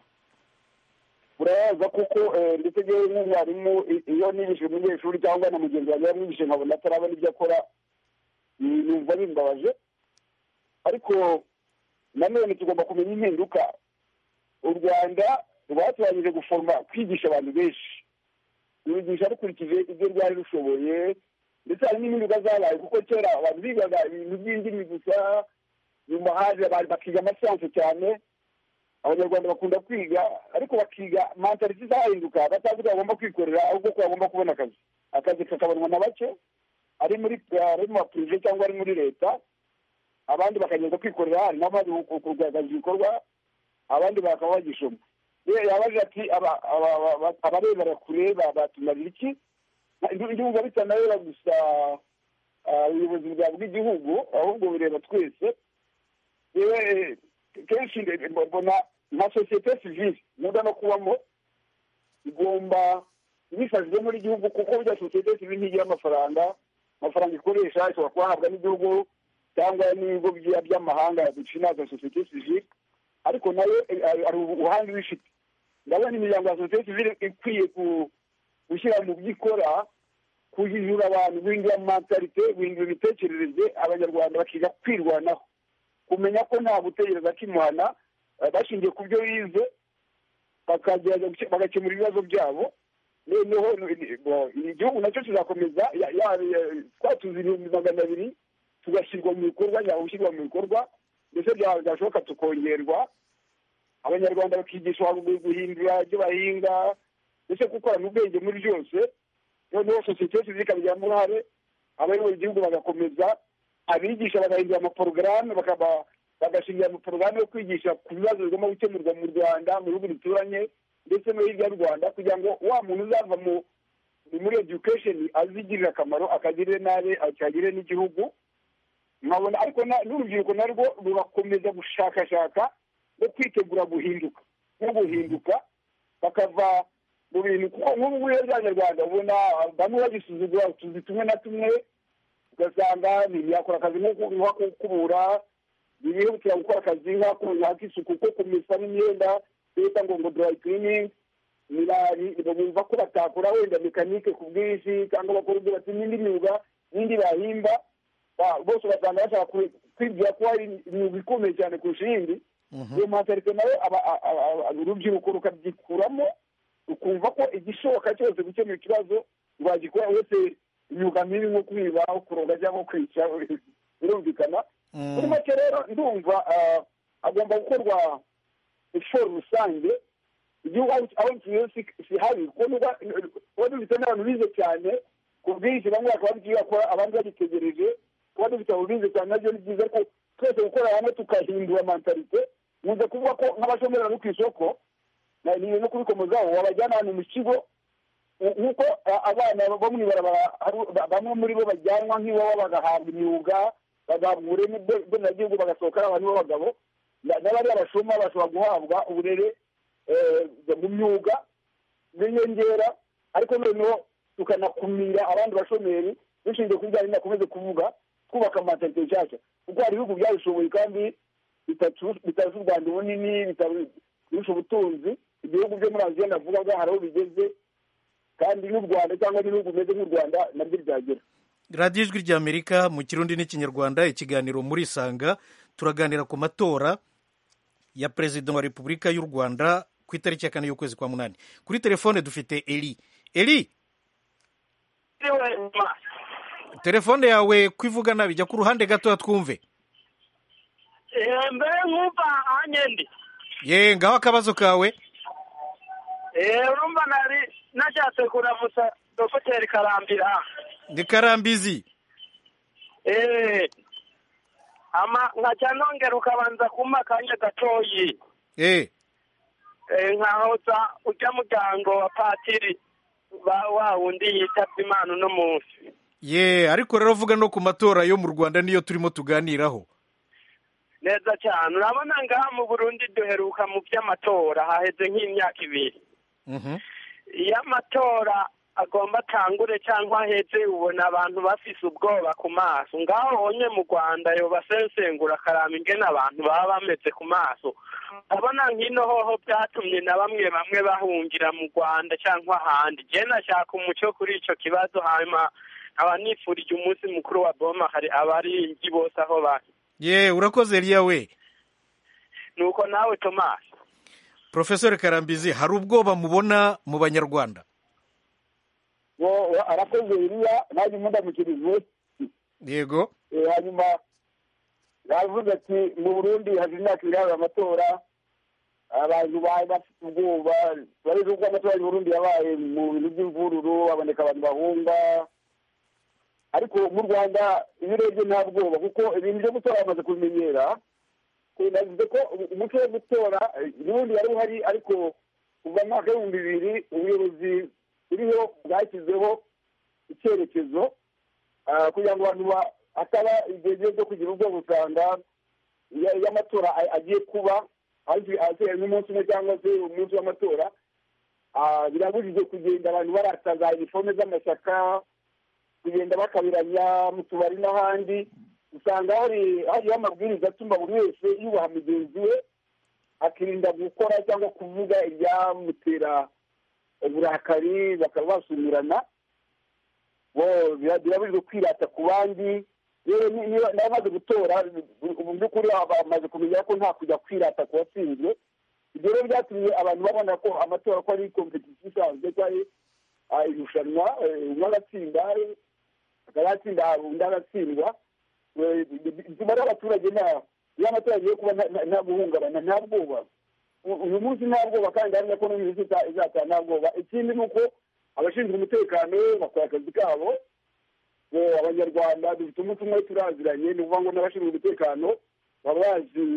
burababaza kuko eh, ndetse ngewe nk'umwarimu i- iyo nibishije umunyeshuri cyangwa na mugenzi wanjye yamwibishije nkabona atarabona ibyo akora ni- numva bimbabaje ariko nanone tugomba kumenya impinduka u rwanda rwatoranyije guforoma kwigisha abantu benshi rubigisha rukurikije ibyo ryari rushoboye ndetse hari n'impinduka zabaye kuko kera abantu bigaga ibintu by'indimi gusa nyuma haje abantu bakiga amasansi cyane abanyarwanda bakunda kwiga ariko bakiga mantaliti zahinduka batazi ko bagomba kwikorera ahubwo ko bagomba kubona akazi akazi kakabonwa na bake ari muri ari mu mapurive cyangwa ari muri leta abandi bakagenda kwikorera hanyuma bari kugaragaza ibikorwa abandi bakaba bagishoma Ye- yabaje ati aba- aba- aba- aba- abarebera kure ba- batumarira iki ndumva bitanareba gusa ah, ubuyobozi bwa bw'igihugu ahubwo bireba twese yewe eh, kenshi nde- mbo- mbona nka sosiyete sivile nkunda no kubamo igomba ibifashijwe muri igihugu kuko burya sosiyete sivile ntigira amafaranga amafaranga ikoresha ishobora kuyahabwa n'igihugu cyangwa n'ibigo bya- by'amahanga bicinaza sosiyete sivile ariko nayo eh, hari hari ubuhanga iba ifite ndabona imiryango ya sosiyete sivile ikwiye ku- gushyira mu byo ikora kujijura abantu guhindura mentalite guhindura imitekerereze abanyarwanda bakiga kwirwanaho kumenya ko nta gutegereza kimuhana eh, bashingiye ku byo bize bakagerageza guke- bagakemura ibibazo byabo noneho ni- bo- igihugu nacyo kizakomeza ya- ya- ya- twatuza ibihumbi magana abiri tugashyirwa mu bikorwa nyaba gushyirwa mu bikorwa ndetse byaba byashoboka tukongerwa abanyarwanda bakigishwa guhindura ibyo bahinga ndetse gukorana ubwenge muri byose noneho sosiyete yose ikabigiramo uruhare abayobora igihugu bagakomeza abigisha bagahindura amaporogaramu bakaba bagashingira amaporogaramu yo kwigisha ku bibazo bigomba gukemurwa mu rwanda mu bihugu bituranye ndetse no hirya y'u rwanda kugira ngo wa muntu uzava mu ni muri education azigirira akamaro akagirire nabi akagirire n'igihugu nkabona ariko na- n'urubyiruko narwo rugakomeza gushakashaka no kwitegura guhinduka no guhinduka bakava mu bintu kuko nk'ubu ngubu rero by'abanyarwanda ubona bamwe bagisuzugura utuzi tumwe na tumwe ugasanga ntiyakora akazi nko ku- nko kukubura ntiyihutira gukora akazi nk'ako nk'ak'isuku ko kumesa n'imyenda leta ngo ngo dry cleaning nirari bumva ko batakora wenda mekanike ku bwinshi cyangwa bakora ubwubatsi n'indi myuga n'indi bahimba ba- bose ugasanga bashaka kwi- kwibwira ko hari imyuga ikomeye cyane kurusha iyindi Mhm. iyo mpatarike nawe aba- a- a- a- urubyiruko rukabyikuramo rukumva ko igishoboka cyose gukemura ikibazo rwagikora uretse imyuga mibi nko kwiba kuroga cyangwa kwica birumvikana Mm. muri make rero ndumva ah, agomba gukorwa iforo rusange igihugu aho- aho kigiye kihabi kuko niba- kuba dufite n'abantu bize cyane ku bwinshi bamwe bakaba bagiye bakora abandi bagitegereje kuba dufite abo bize cyane nabyo ni byiza ko twese gukorera hamwe tukahindura mentalite nkunze kuvuga ko nk'abashomeri bari ku isoko na- ni no kubikomozaho wabajyana ahantu mu kigo u- nk'uko a- abana bo mu ibarabara hari- ba- bamwe muri bo bajyanwa nk'iwabo bagahabwa imyuga bagahabwa ubureme bwe- bwenegihugu bagasohoka ari abantu b'abagabo na- n'abari abashuma bashobora guhabwa uburere eh, mu myuga bw'inyongera ariko noneho tukanakumira abandi bashomeri dushingiye ku bijyanye nakomeze kuvuga twubaka amatente nshyashya kuko hari ibihugu byabishoboye kandi bitarusha u rwanda ubunini bitarusha ubutunzi ibihugu byo muri aziya navugaga hari aho bigeze kandi n'u rwanda cyangwa n'ibihugu bimeze nk'u rwanda nabyo byagera radiyo ijwi ry'amerika mu kirundi n'ikinyarwanda ikiganiro muri sanga turaganira ku matora ya perezida wa repubulika y'u rwanda ku itariki ya kane y'ukwezi kwa munani kuri telefone dufite eri eri telefone yawe ko ivuga nabi jya ku ruhande gatoya twumve mbere nkumva ahanye ndi ye ngaho akabazo kawe urumva nari nashatse kuramutsa dogiteri karambira ni karambizi ama nkajya nongera ukabanza kumpa akanya gatoyi eh nkahoza ujya muryango wa patiri ba- wa wundi yitabye imana uno munsi ye ariko rero vuga no ku matora yo mu rwanda niyo turimo tuganiraho neza cyane urabona ngaha mu burundi duheruka mu by'amatora haheze nk'imyaka ibiri Mhm. iyo amatora agomba atangure cyangwa aheze ubona abantu bafise ubwoba ku maso ngaho onye mu rwanda yobasensengura akaraba ingene abantu baba bameze ku maso urabona nk'ino hoho byatumye na bamwe bamwe bahungira mu rwanda cyangwa ahandi jye nashaka umuco kuri icyo kibazo hanyuma nkaba nifurije umunsi mukuru wa boma hari abaringi bose aho bari ye urakoze eriya we nuko nawe tomasi profesori karambizi hari ubwoba mubona mu banyarwanda Wo- wa- arakoze iriya nanjye mundamukirize yego Eh, hanyuma yavuze ati mu burundi haje imyaka ibiri habaye amatora abantu bari bafite ubwoba bareze uko amatora mu burundi yabaye mu bintu by'imvururu haboneka abantu bahunga ariko mu rwanda iyo urebye nta bwoba kuko ibintu byo gutora bamaze kubimenyera navuze ko umuco wo gutora eh, n'ubundi wari uhari ariko kuva mu mwaka w'ibihumbi bibiri ubuyobozi buriho bwashyizeho icyerekezo Ah, kugira ngo abantu ba- hataba igihe gihe cyo kugira ubwoba usanga iyo iyo amatora a- agiye kuba hafi- hafi n'umunsi umwe cyangwa se umunsi w'amatora ah, birabujijwe kugenda abantu barata za iniforume z'amashyaka kugenda bakabiranya mu tubari n'ahandi usanga hari hariho amabwiriza atuma buri wese yubaha mugenzi we akirinda gukora cyangwa kuvuga ibyamutera uburakari bakaba basumirana bo bira- birabujijwe kwirata ku bandi rero ni- niba nawe amaze gutora mu by'ukuri bamaze kumenya ko nta kujya kwirata ku watsinzwe ibyo rero byatumye abantu babona ko amatora ko ari kompetisiyo isanzwe ko ari ah, irushanwa eh, umwe agatsinda eh, akaba yatsinda undi agatsindwa Eh, bituma rero abaturage nta iyo amatora agiye kuba nta- nta- nta guhungabana nta bwoba U- uyu munsi nta bwoba kandi hamwe ko n'uyu munsi iza- izataha nta bwoba ikindi ni uko abashinzwe umutekano bakora akazi kabo Eh, abanyarwanda dufite umunsi umwe turaziranye ni ukuvuga ngo n'abashinzwe umutekano baba bazi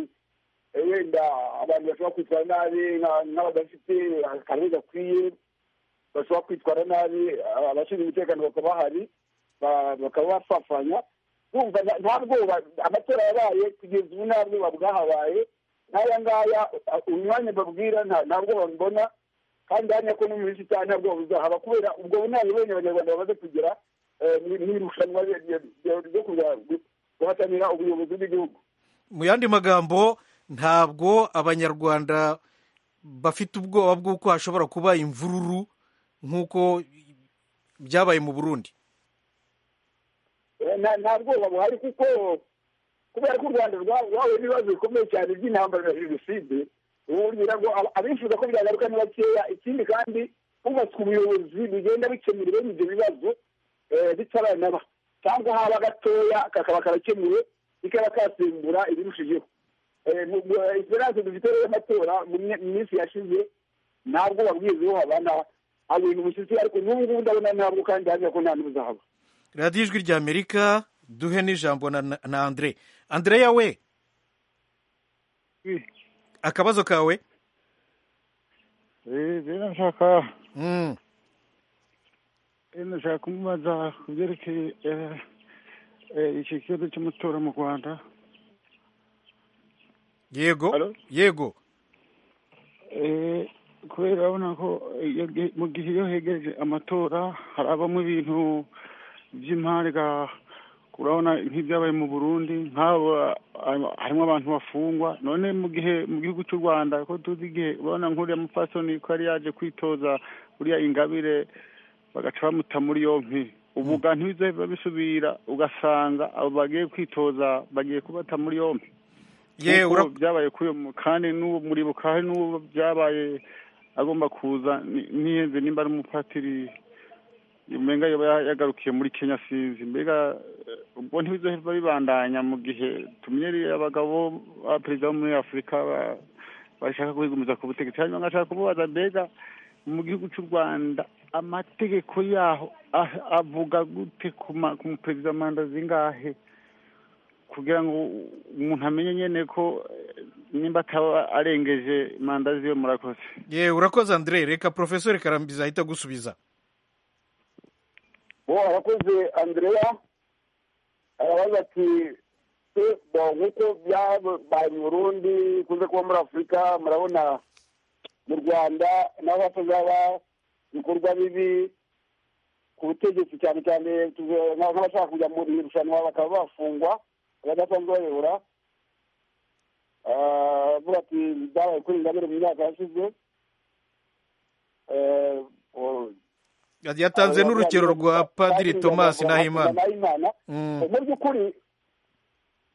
eh, wenda abantu bashobora kwitwara nabi nka- nk'abadafite akarere gakwiye bashobora kwitwara nabi ah, abashinzwe umutekano bakaba bahari ba- bakaba bafafanya urumva nta- nta bwoba amatora yabaye kugeza ubu nta bwoba bwahabaye nk'aya ngaya ah, uyu mwanya mbabwira nta nta bwoba mbona kandi hano ko no mu minsi itanu nta bwoba buzahaba kubera ubwo bunararibonye abanyarwanda bamaze kugera eh, mu- mu irushanwa rye- rye- rye- ryo kuza gu- guhatanira ubuyobozi bw'igihugu mu yandi magambo ntabwo abanyarwanda bafite ubwoba bw'uko hashobora kuba imvururu nk'uko byabaye mu burundi Eh, nta- nta bwoba buhari kuko kubera ko u rwanda rwa- rwahuye n'ibibazo bikomeye cyane by'intambara na jenoside ubonera ngo aba- abifuza ko byagaruka ni bakeya ikindi kandi hubatswe ubuyobozi bugenda bikemura bene ibyo bibazo eh, bitaranaba cyangwa haba gatoya kakaba karakemuwe bikaba kasimbura ibirushijeho Eh, mu- mu- eh, esperance dufite rero y'amatora mu mye- mu minsi yashize ntabwo babwizeho habana abintu umushyitsi ariko n'ubu ngubu ndabona ntabwo kandi hariya ko nta n'ubuzahaba radiyo ijwi ry'amerika duhe n'ijambo na, na andre andreya we akabazo kawe rero nshaka Mm. nshaka kumubaza ku byerekeye eh, eh, iki kibazo cy'amatora mu rwanda yego Hello? yego Eh, kubera urabona ko iyo ge- mu gihe iyo hegereje amatora harabamo ibintu by'impanga urabona nk'ibyabaye mu burundi nk'abo ah, harimo abantu bafungwa none mu gihe mu gihugu cy'u rwanda ko tuzi igihe urabona nk'uriya mupfasoni ko yari yaje kwitoza uriya ingabire bagaca bamuta muri yompi ubu ga ntibizohava bisubira ugasanga abo bagiye kwitoza bagiye kubata muri yompi ye Nkuko ura- byabaye kuri uyu mu- kandi n'uwo muribuka hari n'uwo byabaye agomba kuza ni- nihenze nimba ari umupatiri umenga yoba ya- yagarukiye muri kenya sinzi mbega eh, ubwo ntibizohava bibandanya mu gihe tumenyereye abagabo ba perezida bo muri afurika ba- bashaka kwigumiza ku butegetsi hanyuma ngashaka kububaza mbega mu gihugu cy'u rwanda amategeko yaho ah- avuga gute ku ma- ku muperezida manda zingahe kugira ngo umuntu amenye nyene ko eh, nimba ataba arengeje manda ziwe murakoze ye urakoze andre reka profesori karambizi ahita agusubiza bo abakoze andrea arabaza ati se bo nk'uko byabaye mu burundi kunze kuba muri afurika murabona mu rwanda naho hatazaba ibikorwa bibi ku butegetsi cyane cyane tuze- nka- nk'abashaka kujya mu irushanwa bakaba bafungwa abadasanzwe bayobora Ah, avuga ati byabaye kuri ingabire mu myaka yashize Eh, oh, yatanze n'urugero rwa padiri thomas nahimana nahimana Mm. mu by'ukuri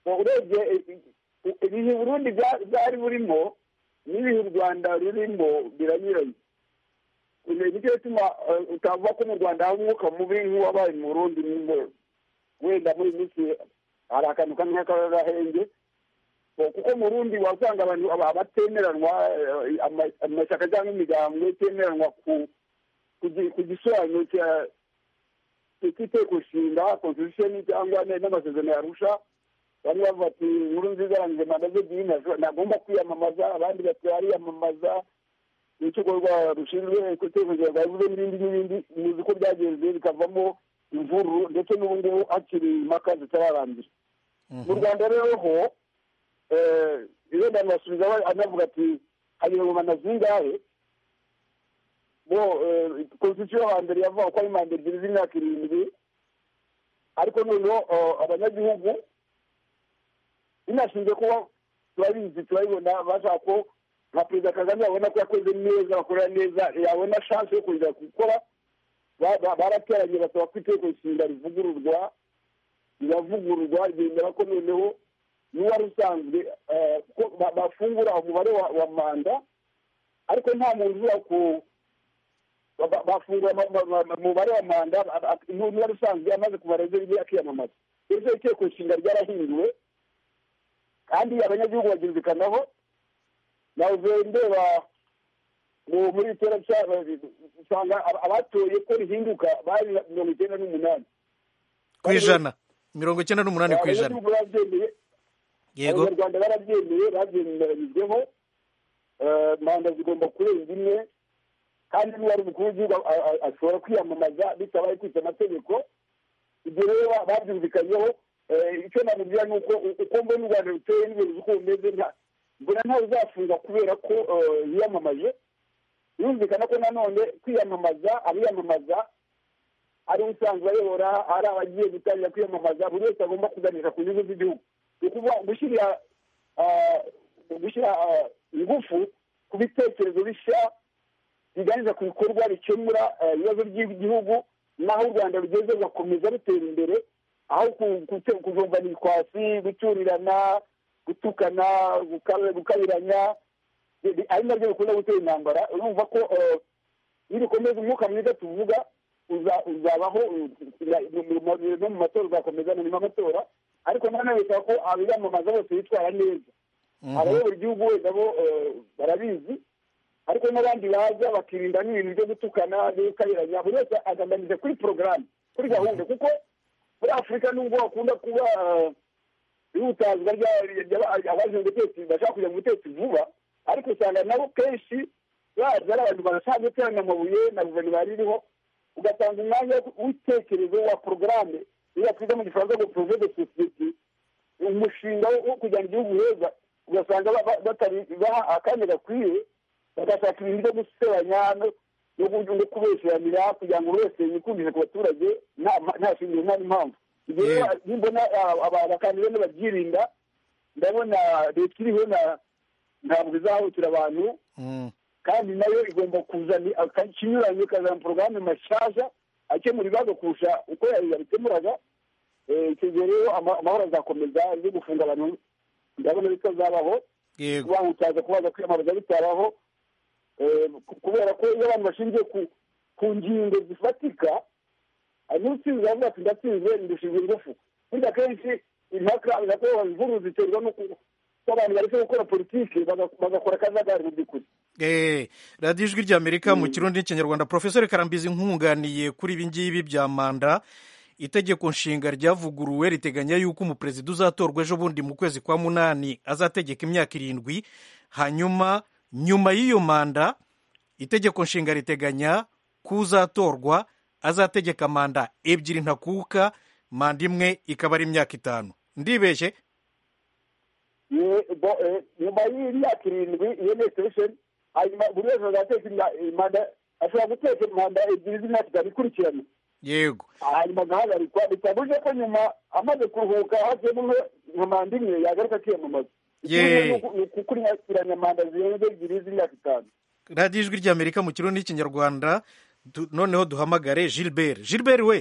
urebye ibihe burundi bya- byari burimo n'ibihe u rwanda rurimo biranyuranye Ibi nicyo gituma eh, utavuga ko mu rwanda hari umwuka mubi nk'uwabaye mu burundi nyine. wenda muri iyi minsi hari akantu kamwe nk'akarahenge kuko mu burundi wasanga abantu aba- abatemeranwa eh, ama- amashyaka cyangwa imiryango itemeranwa ku ku gi- ku gisobanuro cya igiteko nshinga constitution cyangwa ne- n'amasezerano yarusha bamwe bavuga ati inkuru nziza yarangiza manda ze ebyiri ntazo- ntagomba kwiyamamaza abandi bati ariyamamaza urukiko rwa- rushinzwe kutekereza rwavuze n'ibindi n'ibindi muzi ko byagenze bikavamo imvururu ndetse n'ubu ngubu hakiri impaka zitararangira mu rwanda rero ho eh, irenda basubiza we- anavuga ati hanyura mu manda zingahe bo eh, constitution yo hambere yavuga ko ari manda ebyiri z'imyaka irindwi ariko noneho eh, abanyagihugu binashinze kuba turabizi turabibona bashaka ko nka perezida kagame yabona ko yakoze neza bakorera neza yabona shanse yo kongera gukora ba- ba- barateranye basaba ko itegeko nshinga rivugururwa riravugururwa ryemera ko noneho n'uwari usanzwe eh, ko ba- bafungura umubare wa- wa manda ariko nta muntu uza ku ba- ba- bafungura ama- ama- ama- umubare wa manda a- a- nu- n'uwari usanzwe amaze kumara ibyo bigiye akiyamamaza bityo itegeko nshinga ryarahinduwe kandi abanyagihugu babyumvikanaho nawe ndeba mu- muri itora cya- usanga aba- abatoye ko rihinduka bari mirongo icyenda n'umunani ku ijana mirongo icyenda n'umunani ku ijana abanyagihugu babyemeye yego abanyarwanda barabyemeye babyemeranyijweho Eh, manda zigomba kurenga imwe kandi niba ari umukuru w'igihugu a- a- ashobora kwiyamamaza bitabaye kwica amategeko ibyo rero ba- babyumvikanyeho Eh, icyo namubwira ni uko u- uko mbona u rwanda ruteye n'ibintu uko bumeze nta- mbona ntawe uzafunga kubera ko eh, yiyamamaje birumvikana ko nanone kwiyamamaza abiyamamaza ari usanzwe ayobora ari abagiye gutangira kwiyamamaza buri wese agomba kuganisha ku nyungu z'igihugu ni ukuvuga gushyira ah, gushyira ah, ingufu ku bitekerezo bishya biganisha ku bikorwa bikemura ah, ibibazo by'igihugu n'aho u rwanda rugeze rugakomeza rutera imbere aho ku- gute- kujombana ibikwasi gucurirana gutukana gukab- gukabiranya bi- bi- ari nabyo bikunda gutera intambara urumva ko eh, iyo dukomeza umwuka mwiza tuvuga uza- uzabaho u- u- mu- mu- mu- no mu matora uzakomeza no mu matora ariko nanone bisaba ko abiyamamaza bose bitwara neza abayobora igihugu wenda bo eh, barabizi ariko n'abandi baza bakirinda n'ibintu byo gutukana n'ibikabiranya buri wese agambanije kuri porogaramu kuri gahunda kuko muri afurika nubwo hakunda kuba eh, ihutazwa ry'abajejwe ubutegetsi bashaka kujya mu butegetsi vuba ariko usanga nabo kenshi baza ari abantu bashaka guteranya amabuye na guverinoma iriho ugatanga umwanya w'itekerezo wa porogaramu iyo twize mu gifaransa ngo poroje de sosiyete umushinga wo kujyana igihugu heza ugasanga batari baha akanya gakwiye bagashaka ibintu byo gusebanya no kubesheranira kugira ngo buri wese yikundire ku baturage nta shingiro nta n'impamvu iyo mbona abakandida ntibabyirinda ndabona leta iriho ntabwo izahutira abantu kandi nayo igomba kuzana ikinyuranye ikazana porogaramu mashyashya akemura ibibazo kurusha uko yabikemuraga icyo gihe rero amahoro azakomeza yo gufunga abantu ndabona bitazabaho kubahutaza kubaza kwiyamamaza bitabaho kubera ko iyo abantu bashingiye ku ngingo zifatika hanyuma utsinze avuga ati ndatsinze ndushije ingufu burya akenshi impaka zinakorwa imvururu ziterwa n'uko abantu baretse gukora politiki bagakora akajagari mu by'ukuri radiyo ijwi ry'amerika mu kirundi n'ikinyarwanda porofesori karambizi nkunganiye kuri ibi ngibi bya manda itegeko nshinga ryavuguruwe riteganya yuko umuperezida uzatorwa ejo bundi mu kwezi kwa munani azategeka imyaka irindwi hanyuma nyuma y'iyo manda itegeko nshinga riteganya ko uzatorwa azategeka manda ebyiri ntakuka manda imwe ikaba ari imyaka itanu ndibeshye nyuma y'imyaka irindwi iyo ni ekwisheni hanyuma buri wese azateka manda ashobora guteka manda ebyiri z'imyaka itanu ikurikiranye yego hanyuma agahagarikwa bitabuje ko nyuma amaze kuruhuka hajemo nka manda imwe yagaruka akiyamamaza Yeee. ni ukukurikiranya manda zirenze ebyiri z'imyaka itanu radiyo ijwi ry'amerika mu kirundi n'ikinyarwanda du- noneho duhamagare gilbert gilbert we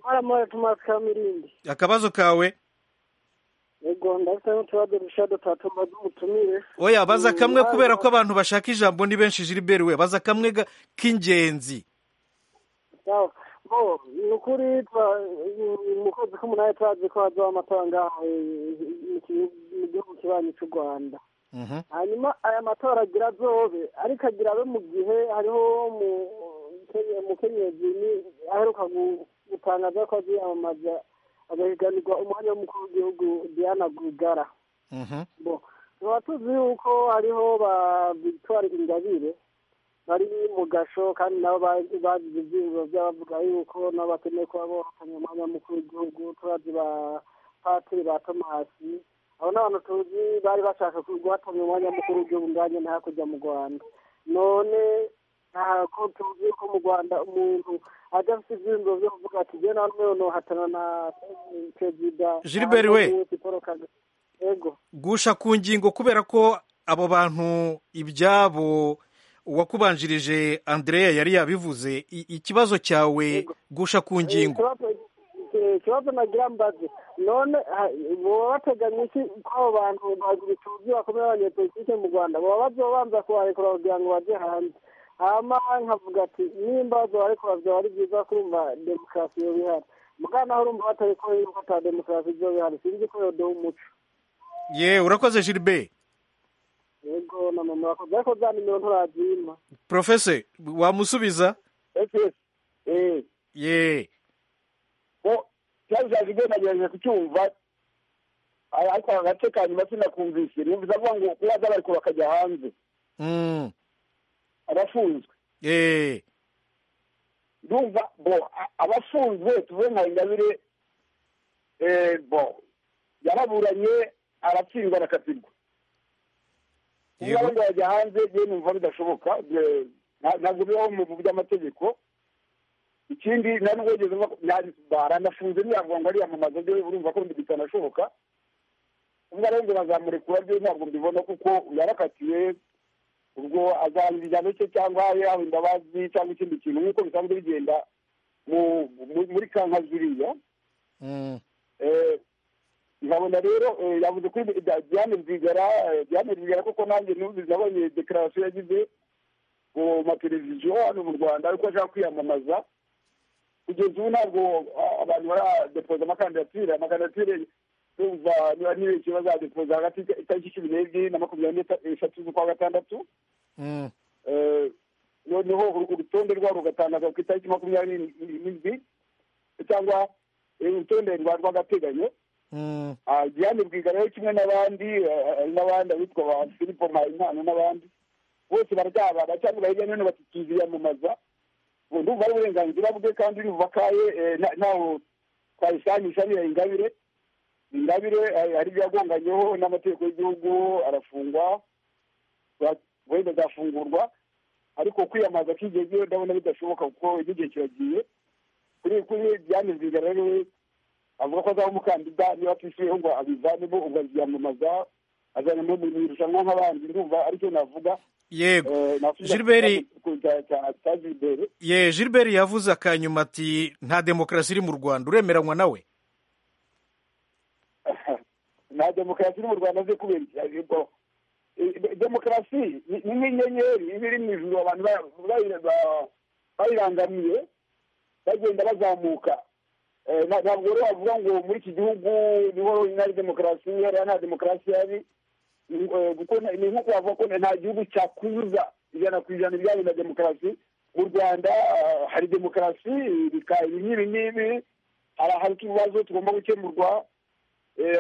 Mara Thomas Kamirindi. akabazo kawe Yego ndafite n'utubazo dushya dutatu maze umutumire. oya baza Mm, kamwe mara- kubera ko abantu bashaka ijambo ni benshi gilbert we baza kamwe ga- k'ingenzi Sawa. Bo, ni ukuri twa- mu kwezi k'umunani turazi ko hazaho amatora ngaha eh, mu ki- mu gihugu kibanyi cy'u Rwanda. Mhm. hanyuma aya matora agira azobe ariko agira abe mu gihe hariho mu- Kenya- umukenyezi ni- aheruka gu- gutangaza ko aziyamamaza agahiganirwa umwanya w'umukuru w'igihugu diana rwigara Mhm. bo tukaba tuzi yuko hariho ba victoire ingabire bari mu gasho kandi nabo ba- bagize ibyiyumviro by'abavuga yuko nabo bakeneye kuba bohakanye umwanya w'umukuru w'igihugu turazi ba patiri ba tomasi abo ni abantu tuzi bari bashaka guhatanira umwanya w'umukuru w'igihugu nganye na hakurya mu rwanda none aha ko tuzi yuko mu rwanda umuntu ajya afite ibyiyumviro byo kuvuga ati jyewe nawe nohatana na perezida Gilbert we. paul kagame yego gusha ku ngingo kubera ko abo bantu ibyabo uwakubanjirije andrea yari yabivuze i- ikibazo cyawe Yego. gusha ku ngingo Ikibazo- ikibazo nagira mbaze none ah, boba bateganya iki ko abo bantu bagituzi bakomeye abanyepolitike mu rwanda boba bazobanza kubarekura kugira ngo baje hanze hama nkavuga ati nimba bazobarekura vyoba ari vyiza kurumva demokarasi yoba ihari mugabo naho urumva batariko yuko ata demokarasi izoba ihari sinzi ko yodoha umuco ye urakoze gilbert yego na mama wakoze ariko za nimero nturazima porofese wamusubiza efesi eee ye ko cyaje cyaje ibyo nagerageje kucyumva a- ariko agace ka nyuma sinakumvise numvise avuga ngo kuba bariko bakajya hanze Mm. abafunzwe ye ndumva bo a- abafunzwe tuvuge nka ingabire eh, bo yaraburanye aratsindwa arakatirwa Yego. kuba ngo yajya hanze byo numva bidashoboka bye- nta- ntabwo bibaho mu by'amategeko ikindi nta nubwo wigeze uva baranafunze ntiyavuga ngo ariyamamaza byo urumva ko bitanashoboka ubwo rero ngo bazamurekura byo ntabwo mbibona kuko yarakatiwe ubwo azahana igihano cye cyangwa abe yaba imbabazi cyangwa ikindi kintu nk'uko bisanzwe bigenda mu- mu- muri kanka ziriya Mm. Eh, nkabona rero eh, yavuze kuri Di- diane rwigara eh, diane rwigara koko nanjye numvise nabonye dekararasiyo yagize ku mateleviziyo hano mu rwanda ariko ashaka kwiyamamaza kugeza ubu ntabwo ah, abantu baradepoza amakandidatire amakandidatire numva niba ni benshi bazadepoza hagati y'ita- itariki cumi n'ebyiri na makumyabiri n'eshatu z'ukwa gatandatu Mm. Eh, noneho uru- urutonde rwabo rugatangazwa ku itariki makumyabiri n'indwi cyangwa eh, urutonde rwa rw'agateganyo diane rwigara kimwe n'abandi hari n'abandi abitwa ba filipo mpayimana n'abandi bose bararyabara cyangwa hirya no hino batituziyamamaza ubu ndumva ari uburenganzira bwe kandi uri bubakaye ntawe twayisanisha niyo ingabire ingabire hari ibyo yagonganyeho n'amategeko y'igihugu arafungwa wenda azafungurwa ariko kwiyamamaza k'igihe gihe ndabona bidashoboka kuko igihe kiragiye kuri kuri diane rwigara rero avuga ko azaba umukandida niba atishyuyeho ngo abivanemo ubwo aziyamamaza azanemo mu irushanwa nk'abandi ndumva aricyo navuga yego gilbert ye gilbert yavuze akanyuma ati nta demokarasi iri mu rwanda uremeranywa nawe nta demokarasi iri mu rwanda ze kubera iki demokarasi ni nk'inyenyeri iba iri mu ijoro abantu bayirangamiye bagenda bazamuka ntabwo rero wavuga ngo muri iki gihugu niho ari demokarasi hariya nta demokarasi yari ni nko kubavuga ko nta gihugu cyakuza ijana ku ijana ibijyanye na demokarasi mu rwanda hari demokarasi ibi n'ibi hari ahari ibibazo tugomba gukemurwa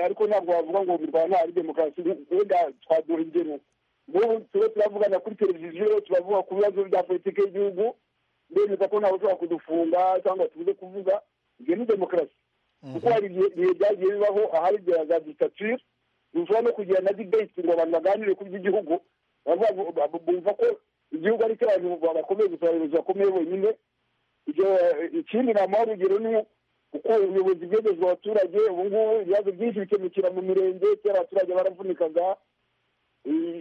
ariko ntabwo wavuga ngo mu rwanda hari demokarasi wenda twaduha ingero nk'ubu turiho turavugana kuri televiziyo turavuga ku bibazo bya politiki y'igihugu ndemeza ko ntawe ushobora kudufunga cyangwa tubuze kuvuga ibyo ni demokarasi kuko hari ibihe byagiye bibaho ahari za disitatire dushobora no kugira na dibeti ngo abantu baganire ku by'igihugu bumva ko igihugu ari abantu bakomeye gusa abayobozi bakomeye bonyine ikindi ni amahoro urugero ni uko ubuyobozi bwegerejwe abaturage ubu ngubu ibibazo byinshi bikemukira mu mirenge kera abaturage baravunikaga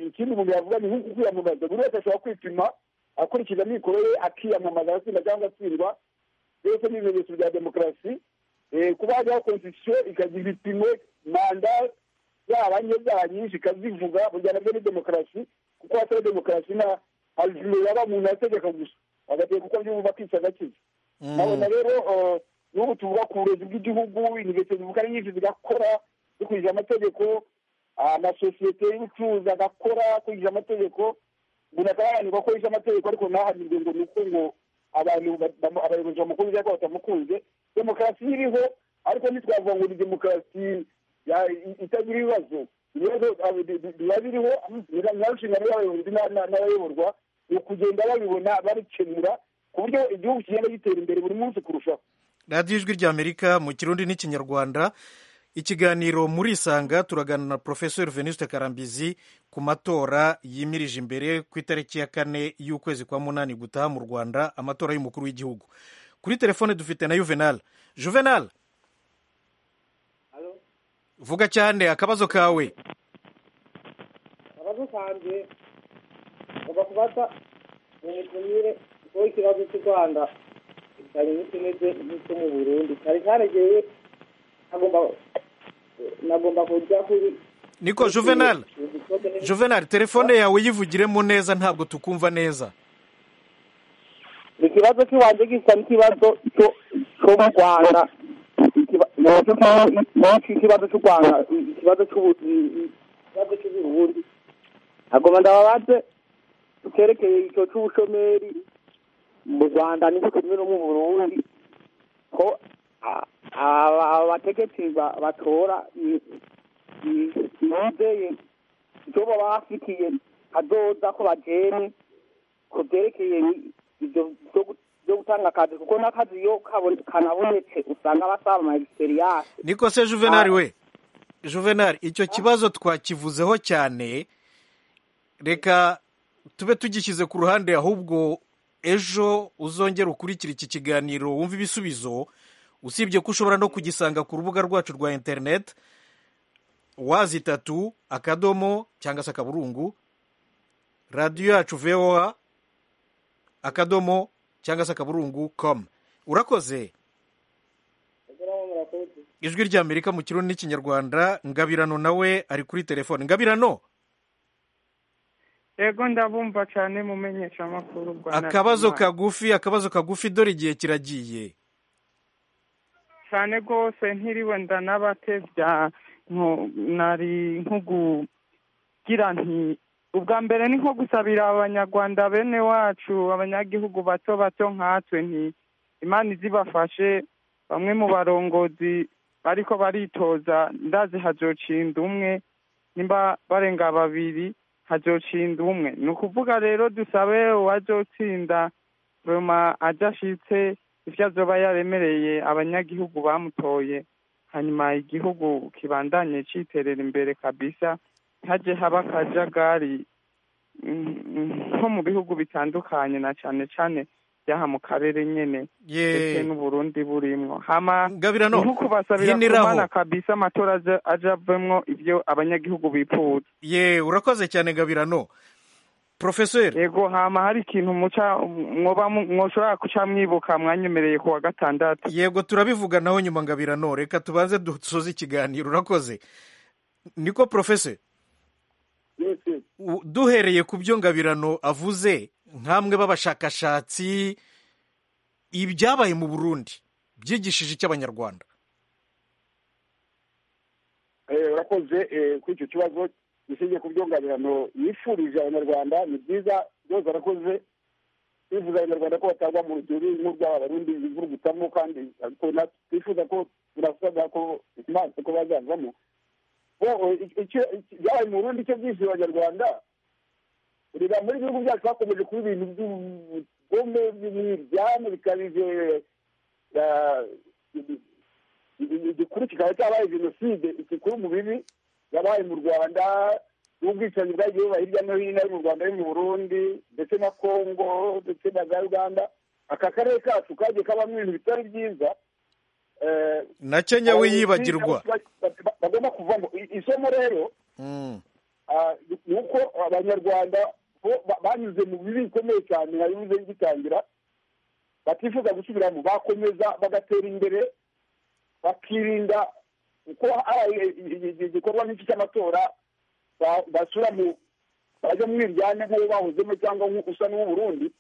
ikindi umuntu yavuga ni nk'uko kwiyamamaza buri wese ashobora kwipima akurikije amikoro ye akiyamamaza agatsinda cyangwa atsindwa byose ni ibimenyetso bya demokarasi kuba hajyaho konstitusiyo ikagira ibipimo manda zaba nke zaba nyinshi ikazivuga burya nabyo ni demokarasi kuko hatari demokarasi nta hazime yaba umuntu ategeka gusa agategeka uko byumva akica agakiza nkabona rero n'ubu tuvuga ku burezi bw'igihugu ingeso zivuga ari nyinshi zigakora zikurikije amategeko amasosiyete y'ubucuruzi agakora akurikije amategeko umuntu akaba yananirwa ko yishe amategeko ariko ntahanirwe ngo ni uko ngo abantu abayobozi bamukunze cyangwa batamukunze demokarasi iriho ariko ntitwavuga ngo ni demokarasi itagira ibibazo ibibazo biba biriho nta nshingano y'abayobozi n'abayoborwa ni ukugenda babibona babikemura ku buryo igihugu kigenda gitera imbere buri munsi kurushaho radiyo ijwi ry'amerika mu kirundi n'ikinyarwanda ikiganiro muri isanga turaganira na porofesori venuste karambizi ku matora yimirije imbere ku itariki ya kane y'ukwezi kwa munani gutaha mu rwanda amatora y'umukuru w'igihugu kuri telefone dufite na juvenal juvenal vuga cyane akabazo kawe akabazo kanjye ngomba kubata mu mitumire kuko ikibazo cy'u rwanda kijyanye n'ikimeze nk'icyo mu burundi cyari cyaregeye nagomba nagomba kujya kuri niko juvenal juvenal telefone yawe yivugiremo neza ntabwo tukumva neza ikibazo cy'iwanjye gisa n'ikibazo cyo mu rwanda menshi ikibazo cy'u rwanda ikibazo ikibazo cy'uburundi agomba ndababaze tukerekeye icyo cy'ubushomeri mu rwanda n'icyo kimwe no mu burundi ko abategetsi batora bizeye icyo baba bafitiye kadoza ko bajene ku byerekeye ibyo byo gutanga akazi kuko n'akazi iyo kanabonetse usanga basaba amagisiteriyasi niko se juvenali we juvenali icyo kibazo twakivuzeho cyane reka tube tugishyize ku ruhande ahubwo ejo uzongera ukurikira iki kiganiro wumva ibisubizo usibye ko ushobora no kugisanga ku rubuga rwacu rwa interineti wazi itatu akadomo cyangwa se akaburungu radiyo yacu voa akadomo cyangwa se akaburungu komu urakoze ijwi ry'amerika mu kirundi n'ikinyarwanda ngabirano nawe ari kuri telefone ngabirano yego ndabumva cyane mumenyesha amakuru rwanda akabazo kagufi akabazo kagufi dore igihe kiragiye cyane rwose ntiriwe ndanabatebya nari nko kugira nti ubwa mbere ni nko gusabira abanyarwanda bene wacu abanyagihugu bato bato nkatwe nti imana izibafashe bamwe mu barongozi bariko baritoza ndazi hazocinda umwe nimba barenga babiri hazocinda umwe ni ukuvuga rero dusabe uwazotsinda roma adashitse ivyo azoba yaremereye abanyagihugu bamutoye hanyuma igihugu kibandanye citerera imbere kabisa haje haba akajagari mm, mm, nko mu bihugu bitandukanye na cane cane vyaha mu karere nyene ndetse Ye, n'uburundi burimwo hama Ngabira no, ni kubasabira hiniraho. kumana kabisa amatora aja- aja avemwo ivyo abanyagihugu bifuza ye urakoze cyane gabirano porofeseri yego hama hari ikintu muca mwoba mu- mwoshobora kuca mwibuka mwanyemereye ku wa gatandatu yego turabivuganaho nyuma ngabirano reka tubanze dusoze ikiganiro urakoze niko porofeseri yose U- duhereye ku byo ngabirano avuze nk'amwe b'abashakashatsi ibyabaye mu burundi byigishije icy'abanyarwanda Eh, urakoze eh, kuri icyo kibazo gishingiye ku byunganirano yifurije abanyarwanda ni byiza byose arakoze twifuza abanyarwanda ko batagwa mu rugero nk'urw'aba barundi bivurugutamo kandi ariko natwe twifuza ko turasabwa ko imana ko bazavamo bo eh, ic- icyo- ic- byabaye mu burundi icyo byishe abanyarwanda ureba muri ibihugu byacu bakomeje kuba ibintu by'ubugome by'umwiryane bikabije eh, ibi- ibi- igikuru kikaba cyabaye jenoside igikuru mu bibi yabaye mu rwanda n'ubwicanyi bwagiye buba hirya no hino ari mu rwanda ari mu burundi ndetse na kongo ndetse na za uganda aka karere kacu kagiye kabamo ibintu bitari byiza Eh, na kenya we abayobozi yibagirwa ba- ba- ba- bagomba kuvamo I- isomo rero Mm. ah, ni uko abanyarwanda bo ba- banyuze mu bibi bikomeye cyane nari bivuze bigitangira batifuza gusubiramo bakomeza bagatera imbere bakirinda kuko hari igikorwa nk'iki cy'amatora ba- basura mu bajya mu iryane nk'uwo bahozemo cyangwa nk'uko usa n'uw'uburundi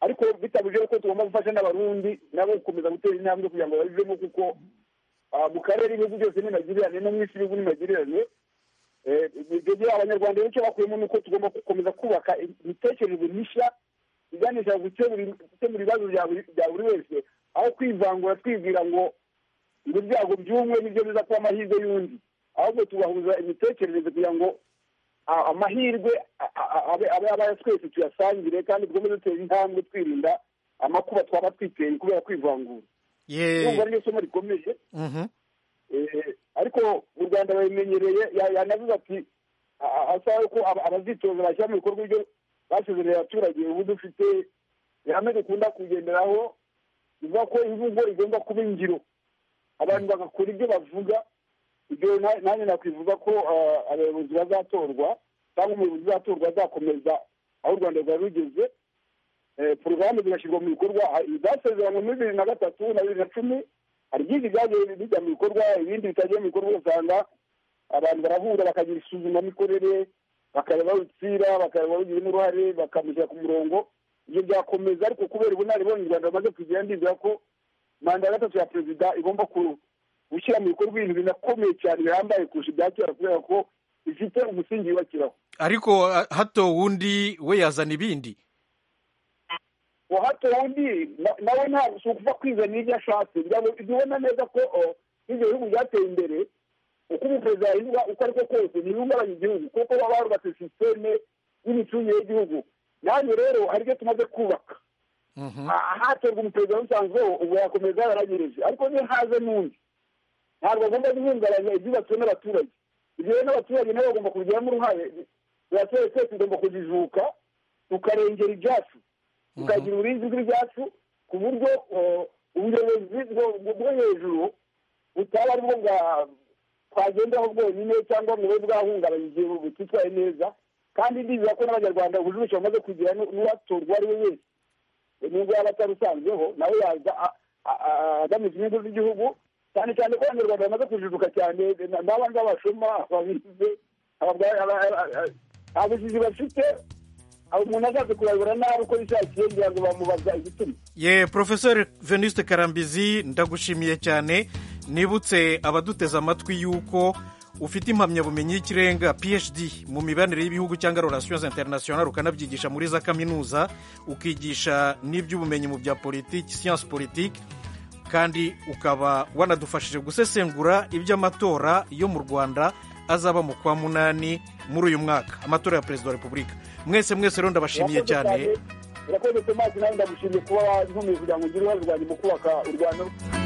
ariko bitabuje ko tugomba gufasha n'abarundi nabo gukomeza gutera intambwe kugira ngo babivemo kuko ah, mu karere ibihugu byose ni magirirane no mu isi ibihugu ni magirirane Eh, ibyo byo abanyarwanda rero icyo bakuyemo ni uko tugomba gukomeza kubaka imitekerereze mishya iganisha ku gukemura gukemura ibibazo bya buri- bya buri wese aho kwivangura twibwira ngo ngo ibyago by'umwe nibyo biza kuba amahirwe y'undi ahubwo tugahuza imitekerereze kugira ngo a- amahirwe a- a- abe abe aba twese tuyasangire kandi dukomeze dutera intambwe twirinda amakuba twaba twiteye kubera kwivangura ye urumva niryo somo rikomeye Mhm. Eh, ariko mu rwanda babimenyereye ya- yanavuze ati a- a- asaba ko aba- abazitoza bashyira mu bikorwa ibyo basezereye abaturage ubu dufite ihame dukunda kugenderaho bivuga ko imvugo igomba kuba ingiro abantu bagakora ibyo bavuga ibyo na- nanjye nakwifuza ko ah, abayobozi bazatorwa cyangwa umuyobozi uzatorwa azakomeza aho u rwanda rwari rugeze Eh, porogaramu zigashyirwa mu bikorwa ah, izasezeranywe muri bibiri na gatatu na bibiri na cumi hari byinshi byagiye bijya mu bikorwa ibindi bitagiye mu bikorwa ugasanga abantu barahura bakagira isuzumamikorere bakareba aho bipfira bakareba babigiramo uruhare bakamushyira ku murongo ibyo byakomeza ariko kubera ubunararibonye u rwanda rumaze kugira ndizera ko manda ya gatatu ya perezida igomba ku- gushyira mu bikorwa ibintu binakomeye cyane bihambaye kurusha ibya kera kubera ko bifite umusingi yubakiraho ariko a- hato wundi we yazana ibindi wahato wundi na- nawe ntabwo si ukuva kwizanira ibyo ashatse kugira ngo ubona neza ko oh, ibyo bihugu byateye imbere uko umuperezida yahindura uko ari ko kose ntibihungabanya igihugu kuko baba barubatse sisiteme y'imicungire y'igihugu nanjye rero hari ibyo tumaze kubaka Mhm. Ah, hatorwa umuperezida rusanzweho ubu yakomeza yaranyereze ariko ni haze n'undi ntabwo agomba guhungabanya ibyubatswe n'abaturage ibyo rero n'abaturage nabo bagomba kubigiramo uruhare abaturage twese tugomba kujijuka tukarengera ibyacu tukagira uburinzi bw'ibyacu ku buryo eh, ubuyobozi bwo- bwo hejuru butaba ari bwo bwa- twagendaho bwonyine cyangwa ngo bube bwahungabanya igihe butitwaye neza kandi ndizera ko n'abanyarwanda ubujurusha bamaze kugira n'uwatorwa ari we wese nubwo yaba atarusanzeho nawe yaza a- a- a- agamije inyungu z'igihugu cyane cyane ko abanyarwanda bamaze kujijuka cyane na- n'aba ngaba bashoma ababize ababwa- aba- aba- aba- abujiji bafite abo umuntu azaze kurayobora nabi uko bishakiye kugira ngo bamubaza igituma ye porofeseri veniste karambizi ndagushimiye cyane nibutse abaduteze amatwi y'uko ufite impamyabumenyi y'ikirenga phd mu mibanire y'ibihugu cyangwa relations international ukanabyigisha muri za kaminuza ukigisha n'iby'ubumenyi mu bya politiki siyansi politiki kandi ukaba wanadufashije gusesengura iby'amatora yo mu rwanda azaba mu kwa munani muri uyu mwaka amatora ya perezida wa repubulika mwese mwese rero ndabashimiye cyane urakoze tomasi nawe ndagushimiye kuba wantumiye kugira ngo ugire uruhare rwanjye mu kubaka u rwanda